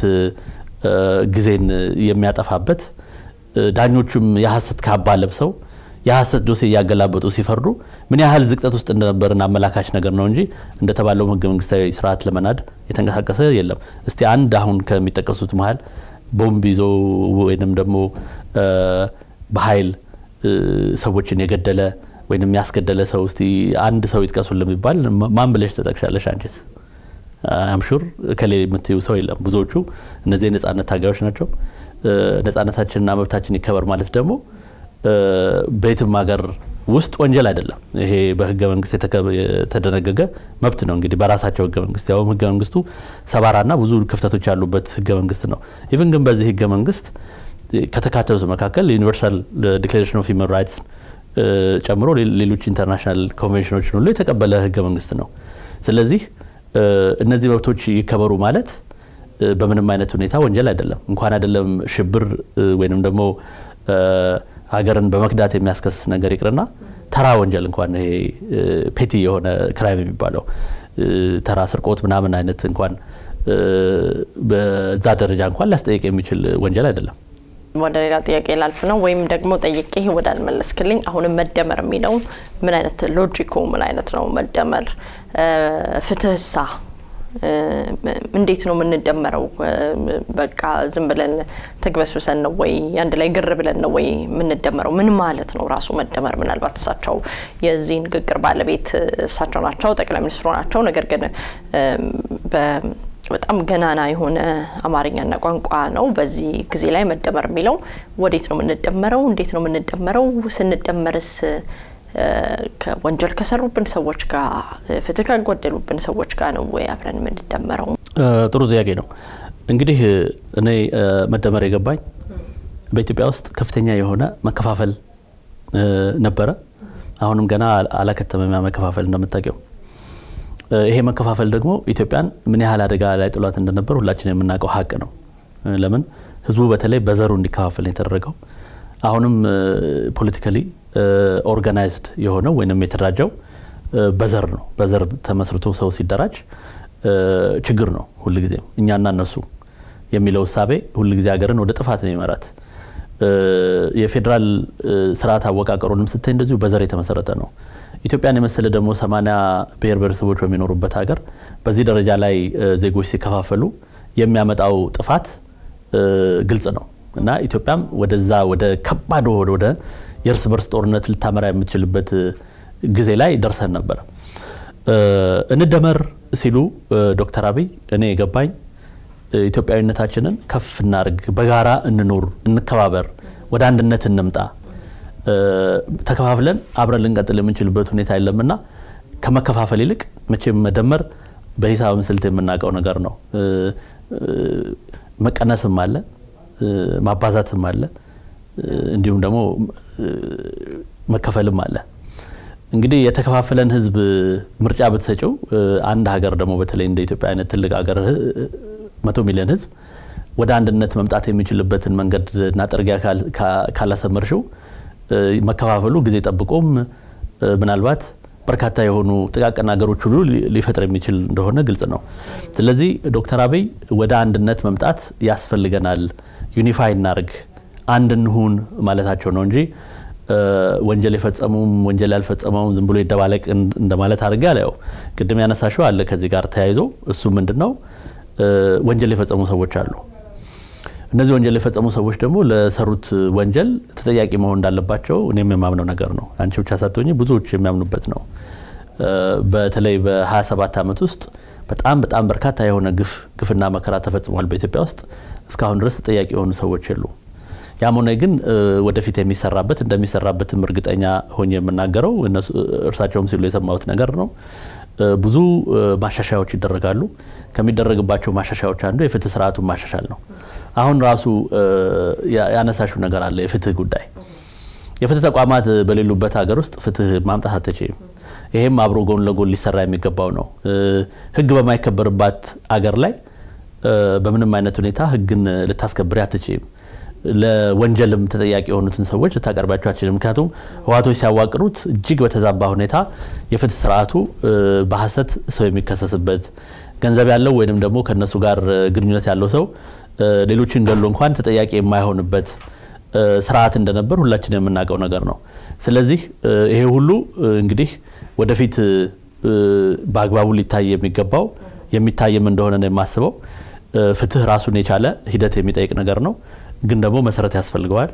ጊዜን የሚያጠፋበት ዳኞቹም የሀሰት ካባ ለብሰው የሀሰት ዶሴ እያገላበጡ ሲፈርዱ ምን ያህል ዝቅጠት ውስጥ እንደነበርን አመላካች ነገር ነው እንጂ እንደተባለውም ህገ መንግስታዊ ስርዓት ለመናድ የተንቀሳቀሰ የለም። እስቲ አንድ አሁን ከሚጠቀሱት መሀል ቦምብ ይዞ ወይንም ደግሞ በኃይል ሰዎችን የገደለ ወይንም ያስገደለ ሰው እስቲ አንድ ሰው ይጥቀሱልን የሚባል ማን ብለሽ ተጠቅሻለሽ? አንቺስ? አምሹር ከሌ የምትዩ ሰው የለም። ብዙዎቹ እነዚህ የነጻነት ታጋዮች ናቸው። ነጻነታችንና መብታችን ይከበር ማለት ደግሞ በየትም ሀገር ውስጥ ወንጀል አይደለም። ይሄ በህገ መንግስት የተደነገገ መብት ነው። እንግዲህ በራሳቸው ህገ መንግስት ያውም ህገ መንግስቱ ሰባራና ብዙ ክፍተቶች ያሉበት ህገ መንግስት ነው። ኢቭን ግን በዚህ ህገ መንግስት ከተካተሉት መካከል ዩኒቨርሳል ዲክሌሬሽን ኦፍ ሂውማን ራይትስ ጨምሮ ሌሎች ኢንተርናሽናል ኮንቬንሽኖችን ሁሉ የተቀበለ ህገ መንግስት ነው። ስለዚህ እነዚህ መብቶች ይከበሩ ማለት በምንም አይነት ሁኔታ ወንጀል አይደለም። እንኳን አይደለም ሽብር ወይንም ደግሞ ሀገርን በመክዳት የሚያስከስስ ነገር ይቅርና ተራ ወንጀል እንኳን ይሄ ፔቲ የሆነ ክራይም የሚባለው ተራ ስርቆት ምናምን አይነት እንኳን በዛ ደረጃ እንኳን ሊያስጠይቅ የሚችል ወንጀል አይደለም። ወደ ሌላ ጥያቄ ላልፍ ነው ወይም ደግሞ ጠይቄ ወዳልመለስክልኝ አሁንም መደመር የሚለው ምን አይነት ሎጂኩ ምን አይነት ነው? መደመር ፍትህሳ እንዴት ነው የምንደመረው? በቃ ዝም ብለን ተግበስብሰን ነው ወይ አንድ ላይ ግር ብለን ነው ወይ የምንደመረው? ምን ማለት ነው ራሱ መደመር? ምናልባት እሳቸው የዚህ ንግግር ባለቤት እሳቸው ናቸው፣ ጠቅላይ ሚኒስትሩ ናቸው። ነገር ግን በጣም ገናና የሆነ አማርኛና ቋንቋ ነው። በዚህ ጊዜ ላይ መደመር የሚለው ወዴት ነው የምንደመረው? እንዴት ነው የምንደመረው? ስንደመርስ ወንጀል ከሰሩብን ሰዎች ጋር ፍትህ ካጎደሉብን ሰዎች ጋር ነው ወይ አብረን የምንደመረው? ጥሩ ጥያቄ ነው። እንግዲህ እኔ መደመር የገባኝ በኢትዮጵያ ውስጥ ከፍተኛ የሆነ መከፋፈል ነበረ። አሁንም ገና አላከተመም ያ መከፋፈል እንደምታውቂው። ይሄ መከፋፈል ደግሞ ኢትዮጵያን ምን ያህል አደጋ ላይ ጥሏት እንደነበር ሁላችን የምናውቀው ሀቅ ነው። ለምን ህዝቡ በተለይ በዘሩ እንዲከፋፈል ነው የተደረገው። አሁንም ፖለቲካሊ ኦርጋናይዝድ የሆነው ወይም የተደራጀው በዘር ነው። በዘር ተመስርቶ ሰው ሲደራጅ ችግር ነው ሁልጊዜም። እኛና እነሱ የሚለው እሳቤ ሁልጊዜ ሀገርን ወደ ጥፋት ነው የሚመራት። የፌዴራል ስርዓት አወቃቀሩንም ስታይ እንደዚሁ በዘር የተመሰረተ ነው። ኢትዮጵያን የመሰለ ደግሞ ሰማንያ ብሔር ብሔረሰቦች በሚኖሩበት ሀገር በዚህ ደረጃ ላይ ዜጎች ሲከፋፈሉ የሚያመጣው ጥፋት ግልጽ ነው እና ኢትዮጵያም ወደዛ ወደ ከባድ ወደ የእርስ በርስ ጦርነት ልታመራ የምትችልበት ጊዜ ላይ ደርሰን ነበር። እንደመር ሲሉ ዶክተር አብይ እኔ የገባኝ ኢትዮጵያዊነታችንን ከፍ እናርግ፣ በጋራ እንኑር፣ እንከባበር፣ ወደ አንድነት እንምጣ ተከፋፍለን አብረን ልንቀጥል የምንችልበት ሁኔታ የለምና ከመከፋፈል ይልቅ መቼም መደመር በሂሳብም ስልት የምናውቀው ነገር ነው። መቀነስም አለ፣ ማባዛትም አለ፣ እንዲሁም ደግሞ መከፈልም አለ። እንግዲህ የተከፋፈለን ህዝብ ምርጫ ብትሰጪው አንድ ሀገር ደግሞ በተለይ እንደ ኢትዮጵያ አይነት ትልቅ ሀገር መቶ ሚሊዮን ህዝብ ወደ አንድነት መምጣት የሚችልበትን መንገድ እና ጥርጊያ ካላሰመርሽው መከፋፈሉ ጊዜ ጠብቆም ምናልባት በርካታ የሆኑ ጥቃቅን ነገሮች ሁሉ ሊፈጥር የሚችል እንደሆነ ግልጽ ነው። ስለዚህ ዶክተር አብይ ወደ አንድነት መምጣት ያስፈልገናል፣ ዩኒፋይ እናርግ፣ አንድ እንሁን ማለታቸው ነው እንጂ ወንጀል የፈጸሙም ወንጀል ያልፈጸመውም ዝም ብሎ ይደባለቅ እንደማለት አድርጌ አላየው። ቅድም ያነሳሽው አለ ከዚህ ጋር ተያይዞ እሱ ምንድን ነው ወንጀል የፈጸሙ ሰዎች አሉ። እነዚህ ወንጀል የፈጸሙ ሰዎች ደግሞ ለሰሩት ወንጀል ተጠያቂ መሆን እንዳለባቸው እኔም የማምነው ነገር ነው። አንቺ ብቻ ሳትሆኚ ብዙዎች የሚያምኑበት ነው። በተለይ በ27 ዓመት ውስጥ በጣም በጣም በርካታ የሆነ ግፍ ግፍና መከራ ተፈጽሟል በኢትዮጵያ ውስጥ እስካሁን ድረስ ተጠያቂ የሆኑ ሰዎች የሉ። ያም ሆነ ግን ወደፊት የሚሰራበት እንደሚሰራበትም እርግጠኛ ሆኜ የምናገረው እርሳቸውም ሲሉ የሰማሁት ነገር ነው። ብዙ ማሻሻያዎች ይደረጋሉ። ከሚደረግባቸው ማሻሻያዎች አንዱ የፍትህ ስርዓቱን ማሻሻል ነው። አሁን ራሱ ያነሳሽው ነገር አለ፣ የፍትህ ጉዳይ። የፍትህ ተቋማት በሌሉበት ሀገር ውስጥ ፍትህ ማምጣት አትችይም። ይሄም አብሮ ጎን ለጎን ሊሰራ የሚገባው ነው። ህግ በማይከበርባት አገር ላይ በምንም አይነት ሁኔታ ህግን ልታስከብሪ አትችይም። ለወንጀልም ተጠያቂ የሆኑትን ሰዎች ልታቀርባቸው አትችልም። ምክንያቱም ህዋቶች ሲያዋቅሩት እጅግ በተዛባ ሁኔታ የፍትህ ስርዓቱ በሀሰት ሰው የሚከሰስበት ገንዘብ ያለው ወይንም ደግሞ ከነሱ ጋር ግንኙነት ያለው ሰው ሌሎችን ገሎ እንኳን ተጠያቂ የማይሆንበት ስርዓት እንደነበር ሁላችን የምናውቀው ነገር ነው። ስለዚህ ይሄ ሁሉ እንግዲህ ወደፊት በአግባቡ ሊታይ የሚገባው የሚታይም እንደሆነ ነው የማስበው። ፍትህ ራሱን የቻለ ሂደት የሚጠይቅ ነገር ነው፣ ግን ደግሞ መሰረት ያስፈልገዋል።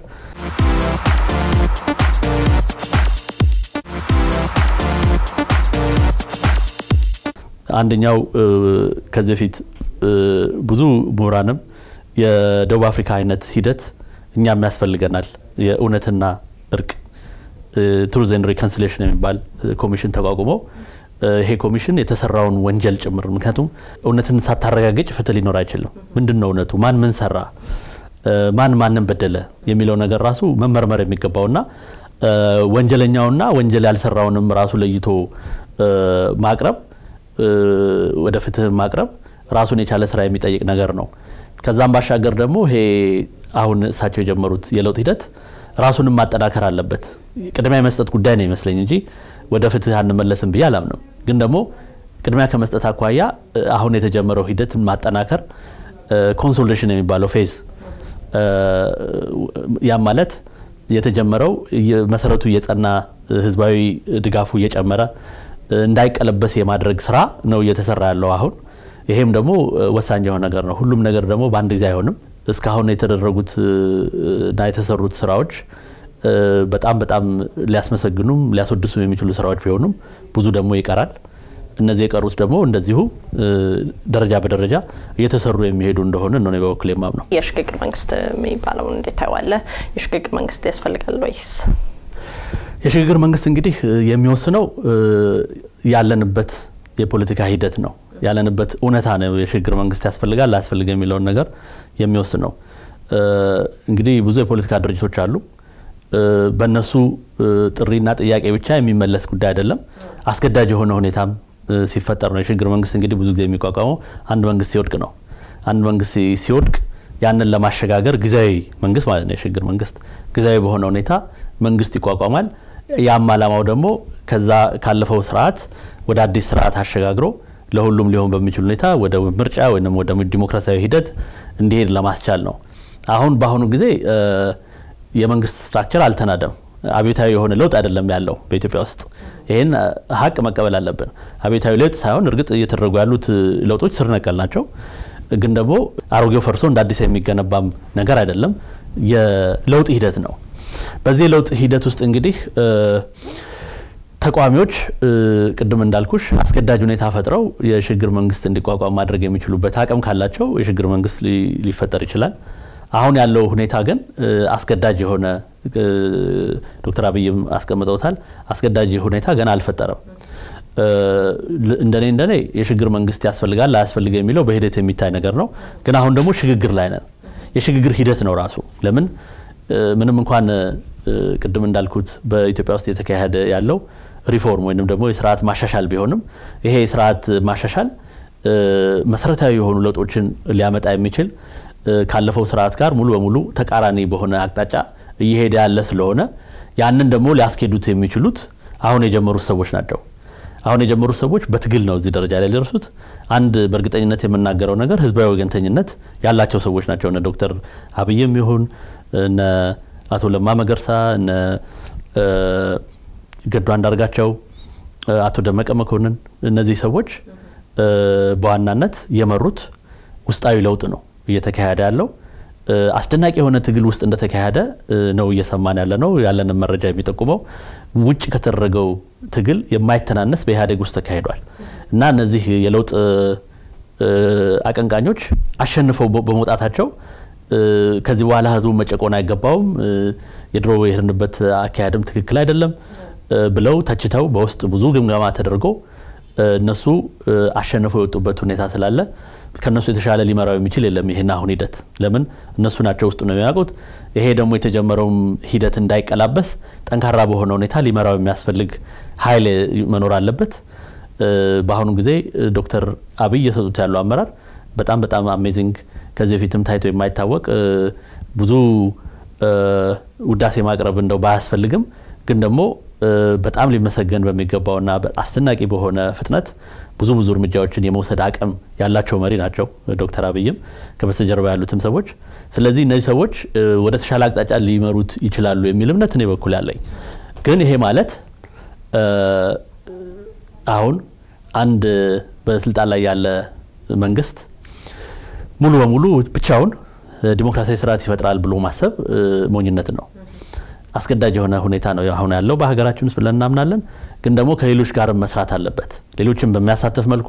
አንደኛው ከዚህ በፊት ብዙ ምሁራንም የደቡብ አፍሪካ አይነት ሂደት እኛም ያስፈልገናል፣ የእውነትና እርቅ ትሩዝ ኤንድ ሪኮንሲሌሽን የሚባል ኮሚሽን ተቋቁሞ ይሄ ኮሚሽን የተሰራውን ወንጀል ጭምር ምክንያቱም እውነትን ሳታረጋግጭ ፍትህ ሊኖር አይችልም። ምንድን ነው እውነቱ? ማን ምን ሰራ፣ ማን ማንን በደለ የሚለው ነገር ራሱ መመርመር የሚገባውና ወንጀለኛውና ወንጀል ያልሰራውንም ራሱ ለይቶ ማቅረብ ወደ ፍትህ ማቅረብ ራሱን የቻለ ስራ የሚጠይቅ ነገር ነው። ከዛም ባሻገር ደግሞ ይሄ አሁን እሳቸው የጀመሩት የለውጥ ሂደት ራሱንም ማጠናከር አለበት። ቅድሚያ የመስጠት ጉዳይ ነው ይመስለኝ እንጂ ወደ ፍትህ አንመለስም ብዬ አላምንም። ግን ደግሞ ቅድሚያ ከመስጠት አኳያ አሁን የተጀመረው ሂደትን ማጠናከር ኮንሶሌሽን የሚባለው ፌዝ ያም ማለት የተጀመረው መሰረቱ እየጸና ህዝባዊ ድጋፉ እየጨመረ እንዳይቀለበስ የማድረግ ስራ ነው እየተሰራ ያለው አሁን። ይሄም ደግሞ ወሳኝ የሆነ ነገር ነው። ሁሉም ነገር ደግሞ በአንድ ጊዜ አይሆንም። እስካሁን የተደረጉት እና የተሰሩት ስራዎች በጣም በጣም ሊያስመሰግኑም ሊያስወድሱም የሚችሉ ስራዎች ቢሆኑም ብዙ ደግሞ ይቀራል። እነዚህ የቀሩት ደግሞ እንደዚሁ ደረጃ በደረጃ እየተሰሩ የሚሄዱ እንደሆነ ነው በበኩል የማምነው። የሽግግር መንግስት የሚባለውን እንዴት ታየዋለህ? የሽግግር መንግስት ያስፈልጋል ወይስ? የሽግግር መንግስት እንግዲህ የሚወስነው ያለንበት የፖለቲካ ሂደት ነው ያለንበት እውነታ ነው። የሽግግር መንግስት ያስፈልጋል ላያስፈልግ የሚለውን ነገር የሚወስነው እንግዲህ ብዙ የፖለቲካ ድርጅቶች አሉ። በእነሱ ጥሪና ጥያቄ ብቻ የሚመለስ ጉዳይ አይደለም። አስገዳጅ የሆነ ሁኔታም ሲፈጠር ነው። የሽግግር መንግስት እንግዲህ ብዙ ጊዜ የሚቋቋመው አንድ መንግስት ሲወድቅ ነው። አንድ መንግስት ሲወድቅ ያንን ለማሸጋገር ጊዜያዊ መንግስት ማለት ነው የሽግግር መንግስት ጊዜያዊ በሆነ ሁኔታ መንግስት ይቋቋማል። ያም አላማው ደግሞ ከዛ ካለፈው ስርዓት ወደ አዲስ ስርዓት አሸጋግሮ ለሁሉም ሊሆን በሚችል ሁኔታ ወደ ምርጫ ወይም ወደ ዲሞክራሲያዊ ሂደት እንዲሄድ ለማስቻል ነው። አሁን በአሁኑ ጊዜ የመንግስት ስትራክቸር አልተናደም። አብዮታዊ የሆነ ለውጥ አይደለም ያለው በኢትዮጵያ ውስጥ። ይህን ሀቅ መቀበል አለብን። አብዮታዊ ለውጥ ሳይሆን እርግጥ እየተደረጉ ያሉት ለውጦች ስር ነቀል ናቸው። ግን ደግሞ አሮጌው ፈርሶ እንደ አዲስ የሚገነባም ነገር አይደለም። የለውጥ ሂደት ነው። በዚህ የለውጥ ሂደት ውስጥ እንግዲህ ተቃዋሚዎች ቅድም እንዳልኩሽ አስገዳጅ ሁኔታ ፈጥረው የሽግግር መንግስት እንዲቋቋም ማድረግ የሚችሉበት አቅም ካላቸው የሽግግር መንግስት ሊፈጠር ይችላል። አሁን ያለው ሁኔታ ግን አስገዳጅ የሆነ ዶክተር አብይም አስቀምጠውታል። አስገዳጅ ሁኔታ ገና አልፈጠረም። እንደኔ እንደኔ የሽግግር መንግስት ያስፈልጋል ላያስፈልግ የሚለው በሂደት የሚታይ ነገር ነው። ግን አሁን ደግሞ ሽግግር ላይ ነን። የሽግግር ሂደት ነው ራሱ። ለምን ምንም እንኳን ቅድም እንዳልኩት በኢትዮጵያ ውስጥ የተካሄደ ያለው ሪፎርም ወይም ደግሞ የስርዓት ማሻሻል ቢሆንም ይሄ የስርዓት ማሻሻል መሰረታዊ የሆኑ ለውጦችን ሊያመጣ የሚችል ካለፈው ስርዓት ጋር ሙሉ በሙሉ ተቃራኒ በሆነ አቅጣጫ እየሄደ ያለ ስለሆነ ያንን ደግሞ ሊያስኬዱት የሚችሉት አሁን የጀመሩት ሰዎች ናቸው። አሁን የጀመሩት ሰዎች በትግል ነው እዚህ ደረጃ ላይ ሊደርሱት። አንድ በእርግጠኝነት የምናገረው ነገር ህዝባዊ ወገንተኝነት ያላቸው ሰዎች ናቸው። እነ ዶክተር አብይም ይሁን እነ አቶ ለማ መገርሳ እነ ገዱ አንዳርጋቸው፣ አቶ ደመቀ መኮንን እነዚህ ሰዎች በዋናነት የመሩት ውስጣዊ ለውጥ ነው እየተካሄደ ያለው። አስደናቂ የሆነ ትግል ውስጥ እንደተካሄደ ነው እየሰማን ያለ ነው። ያለንን መረጃ የሚጠቁመው ውጭ ከተደረገው ትግል የማይተናነስ በኢህአዴግ ውስጥ ተካሂዷል እና እነዚህ የለውጥ አቀንቃኞች አሸንፈው በመውጣታቸው ከዚህ በኋላ ህዝቡ መጨቆን አይገባውም፣ የድሮ የሄድንበት አካሄድም ትክክል አይደለም ብለው ተችተው በውስጥ ብዙ ግምገማ ተደርጎ እነሱ አሸንፈው የወጡበት ሁኔታ ስላለ ከነሱ የተሻለ ሊመራው የሚችል የለም። ይህን አሁን ሂደት ለምን እነሱ ናቸው ውስጡ ነው የሚያውቁት። ይሄ ደግሞ የተጀመረውም ሂደት እንዳይቀላበስ ጠንካራ በሆነ ሁኔታ ሊመራው የሚያስፈልግ ኃይል መኖር አለበት። በአሁኑ ጊዜ ዶክተር አብይ እየሰጡት ያለው አመራር በጣም በጣም አሜዚንግ ከዚህ በፊትም ታይቶ የማይታወቅ ብዙ ውዳሴ ማቅረብ እንደው ባያስፈልግም ግን ደግሞ በጣም ሊመሰገን በሚገባውና አስደናቂ በሆነ ፍጥነት ብዙ ብዙ እርምጃዎችን የመውሰድ አቅም ያላቸው መሪ ናቸው ዶክተር አብይም ከበስተጀርባ ያሉትም ሰዎች። ስለዚህ እነዚህ ሰዎች ወደ ተሻለ አቅጣጫ ሊመሩት ይችላሉ የሚል እምነት እኔ በኩል ያለኝ። ግን ይሄ ማለት አሁን አንድ በስልጣን ላይ ያለ መንግስት ሙሉ በሙሉ ብቻውን ዲሞክራሲያዊ ስርዓት ይፈጥራል ብሎ ማሰብ ሞኝነት ነው። አስገዳጅ የሆነ ሁኔታ ነው አሁን ያለው በሀገራችን ውስጥ ብለን እናምናለን። ግን ደግሞ ከሌሎች ጋርም መስራት አለበት። ሌሎችን በሚያሳትፍ መልኩ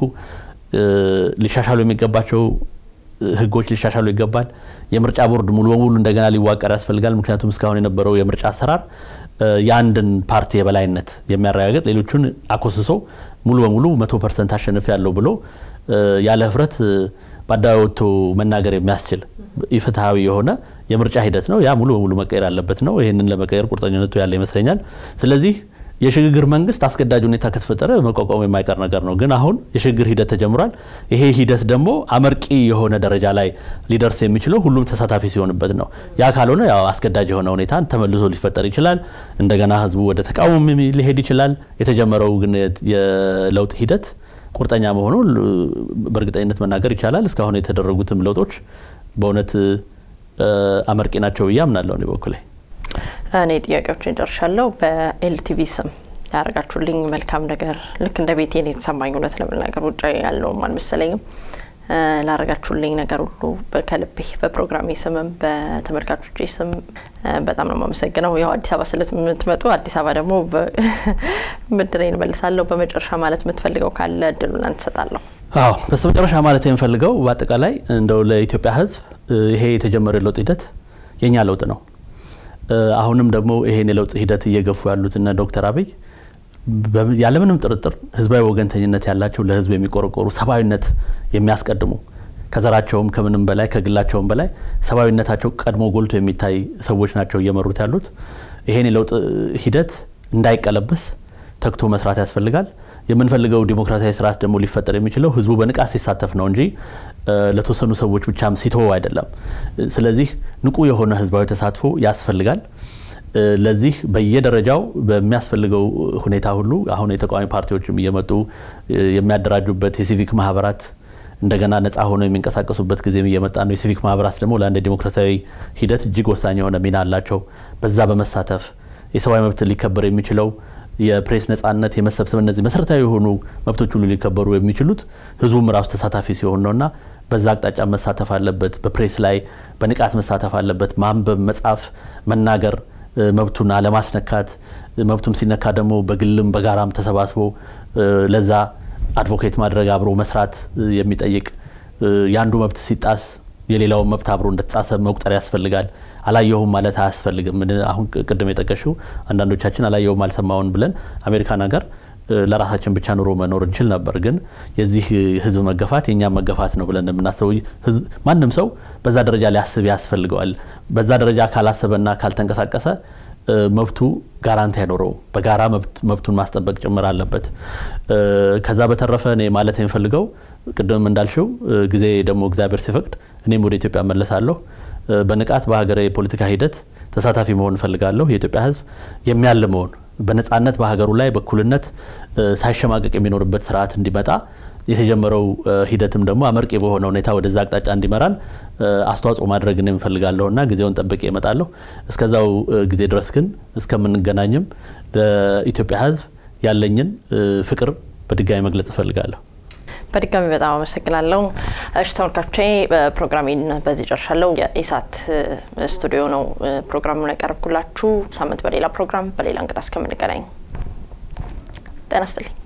ሊሻሻሉ የሚገባቸው ህጎች ሊሻሻሉ ይገባል። የምርጫ ቦርድ ሙሉ በሙሉ እንደገና ሊዋቀር ያስፈልጋል። ምክንያቱም እስካሁን የነበረው የምርጫ አሰራር የአንድን ፓርቲ የበላይነት የሚያረጋግጥ ሌሎቹን አኮስሶ ሙሉ በሙሉ መቶ ፐርሰንት አሸንፍ ያለው ብሎ ያለ ህፍረት በአደባባይ ወጥቶ መናገር የሚያስችል ኢፍትሐዊ የሆነ የምርጫ ሂደት ነው። ያ ሙሉ በሙሉ መቀየር አለበት ነው። ይህንን ለመቀየር ቁርጠኝነቱ ያለ ይመስለኛል። ስለዚህ የሽግግር መንግስት አስገዳጅ ሁኔታ ከተፈጠረ መቋቋም የማይቀር ነገር ነው። ግን አሁን የሽግግር ሂደት ተጀምሯል። ይሄ ሂደት ደግሞ አመርቂ የሆነ ደረጃ ላይ ሊደርስ የሚችለው ሁሉም ተሳታፊ ሲሆንበት ነው። ያ ካልሆነ ያው አስገዳጅ የሆነ ሁኔታ ተመልሶ ሊፈጠር ይችላል። እንደገና ህዝቡ ወደ ተቃውሞ ሊሄድ ይችላል። የተጀመረው ግን የለውጥ ሂደት ቁርጠኛ መሆኑ በእርግጠኝነት መናገር ይቻላል። እስካሁን የተደረጉትም ለውጦች በእውነት አመርቂ ናቸው ብዬ አምናለሁ። እኔ በኩሌ እኔ ጥያቄዎችን ደርሻለሁ። በኤልቲቪ ስም ያደረጋችሁልኝ መልካም ነገር ልክ እንደ ቤቴ ነው የተሰማኝ። እውነት ለመናገር ውጭ ያለውም አልመሰለኝም። ላደረጋችሁልኝ ነገር ሁሉ ከልቤ በፕሮግራሜ ስምም በተመልካቾቼ ስም በጣም ነው የማመሰግነው። ያው አዲስ አበባ ስለምትመጡ አዲስ አበባ ደግሞ ብድሬን እመልሳለሁ። በመጨረሻ ማለት የምትፈልገው ካለ እድሉን ላንተ እሰጣለሁ። አዎ በስተመጨረሻ ማለት የምፈልገው በአጠቃላይ እንደው ለኢትዮጵያ ሕዝብ ይሄ የተጀመረ የለውጥ ሂደት የኛ ለውጥ ነው። አሁንም ደግሞ ይሄን የለውጥ ሂደት እየገፉ ያሉት እነ ዶክተር አብይ ያለምንም ጥርጥር ህዝባዊ ወገንተኝነት ያላቸው ለህዝብ የሚቆረቆሩ ሰብአዊነት የሚያስቀድሙ ከዘራቸውም ከምንም በላይ ከግላቸውም በላይ ሰብአዊነታቸው ቀድሞ ጎልቶ የሚታይ ሰዎች ናቸው እየመሩት ያሉት። ይሄን የለውጥ ሂደት እንዳይቀለበስ ተግቶ መስራት ያስፈልጋል። የምንፈልገው ዲሞክራሲያዊ ስርዓት ደግሞ ሊፈጠር የሚችለው ህዝቡ በንቃት ሲሳተፍ ነው እንጂ ለተወሰኑ ሰዎች ብቻም ሲተወው አይደለም። ስለዚህ ንቁ የሆነ ህዝባዊ ተሳትፎ ያስፈልጋል። ለዚህ በየደረጃው በሚያስፈልገው ሁኔታ ሁሉ አሁን የተቃዋሚ ፓርቲዎችም እየመጡ የሚያደራጁበት የሲቪክ ማህበራት እንደገና ነፃ ሆነው የሚንቀሳቀሱበት ጊዜም እየመጣ ነው። የሲቪክ ማህበራት ደግሞ ለአንድ ዲሞክራሲያዊ ሂደት እጅግ ወሳኝ የሆነ ሚና አላቸው። በዛ በመሳተፍ የሰብአዊ መብት ሊከበር የሚችለው የፕሬስ ነጻነት፣ የመሰብሰብ እነዚህ መሰረታዊ የሆኑ መብቶች ሁሉ ሊከበሩ የሚችሉት ህዝቡም ራሱ ተሳታፊ ሲሆን ነውና በዛ አቅጣጫ መሳተፍ አለበት። በፕሬስ ላይ በንቃት መሳተፍ አለበት። ማንበብ፣ መጻፍ፣ መናገር መብቱን አለማስነካት፣ መብቱም ሲነካ ደግሞ በግልም በጋራም ተሰባስቦ ለዛ አድቮኬት ማድረግ አብሮ መስራት የሚጠይቅ የአንዱ መብት ሲጣስ የሌላውን መብት አብሮ እንደተጣሰ መቁጠር ያስፈልጋል። አላየሁም ማለት አያስፈልግም። አሁን ቅድም የጠቀሽው አንዳንዶቻችን አላየሁም አልሰማውን ብለን አሜሪካን ሀገር ለራሳችን ብቻ ኑሮ መኖር እንችል ነበር። ግን የዚህ ህዝብ መገፋት የእኛም መገፋት ነው ብለን የምናስበው ማንም ሰው በዛ ደረጃ ሊያስብ ያስፈልገዋል። በዛ ደረጃ ካላሰበና ካልተንቀሳቀሰ መብቱ ጋራንቲ አይኖረውም። በጋራ መብቱን ማስጠበቅ ጭምር አለበት። ከዛ በተረፈ እኔ ማለት የምፈልገው ቅድም እንዳልሽው ጊዜ ደግሞ እግዚአብሔር ሲፈቅድ እኔም ወደ ኢትዮጵያ መለሳለሁ። በንቃት በሀገር የፖለቲካ ሂደት ተሳታፊ መሆን እፈልጋለሁ። የኢትዮጵያ ህዝብ የሚያልመውን በነጻነት በሀገሩ ላይ በእኩልነት ሳይሸማቀቅ የሚኖርበት ስርዓት እንዲመጣ የተጀመረው ሂደትም ደግሞ አመርቂ በሆነ ሁኔታ ወደዛ አቅጣጫ እንዲመራን አስተዋጽኦ ማድረግን የምፈልጋለሁ እና ጊዜውን ጠብቄ እመጣለሁ። እስከዛው ጊዜ ድረስ ግን እስከምንገናኝም ለኢትዮጵያ ህዝብ ያለኝን ፍቅር በድጋሚ መግለጽ እፈልጋለሁ። በድጋሚ በጣም አመሰግናለሁ። እሺ ተመልካቾቼ ፕሮግራሜን በዚህ ጨርሻለሁ። የኢሳት ስቱዲዮ ነው ፕሮግራሙን ያቀረብኩላችሁ። ሳምንት በሌላ ፕሮግራም በሌላ እንግዳ እስከምንገናኝ ጤና ይስጥልኝ።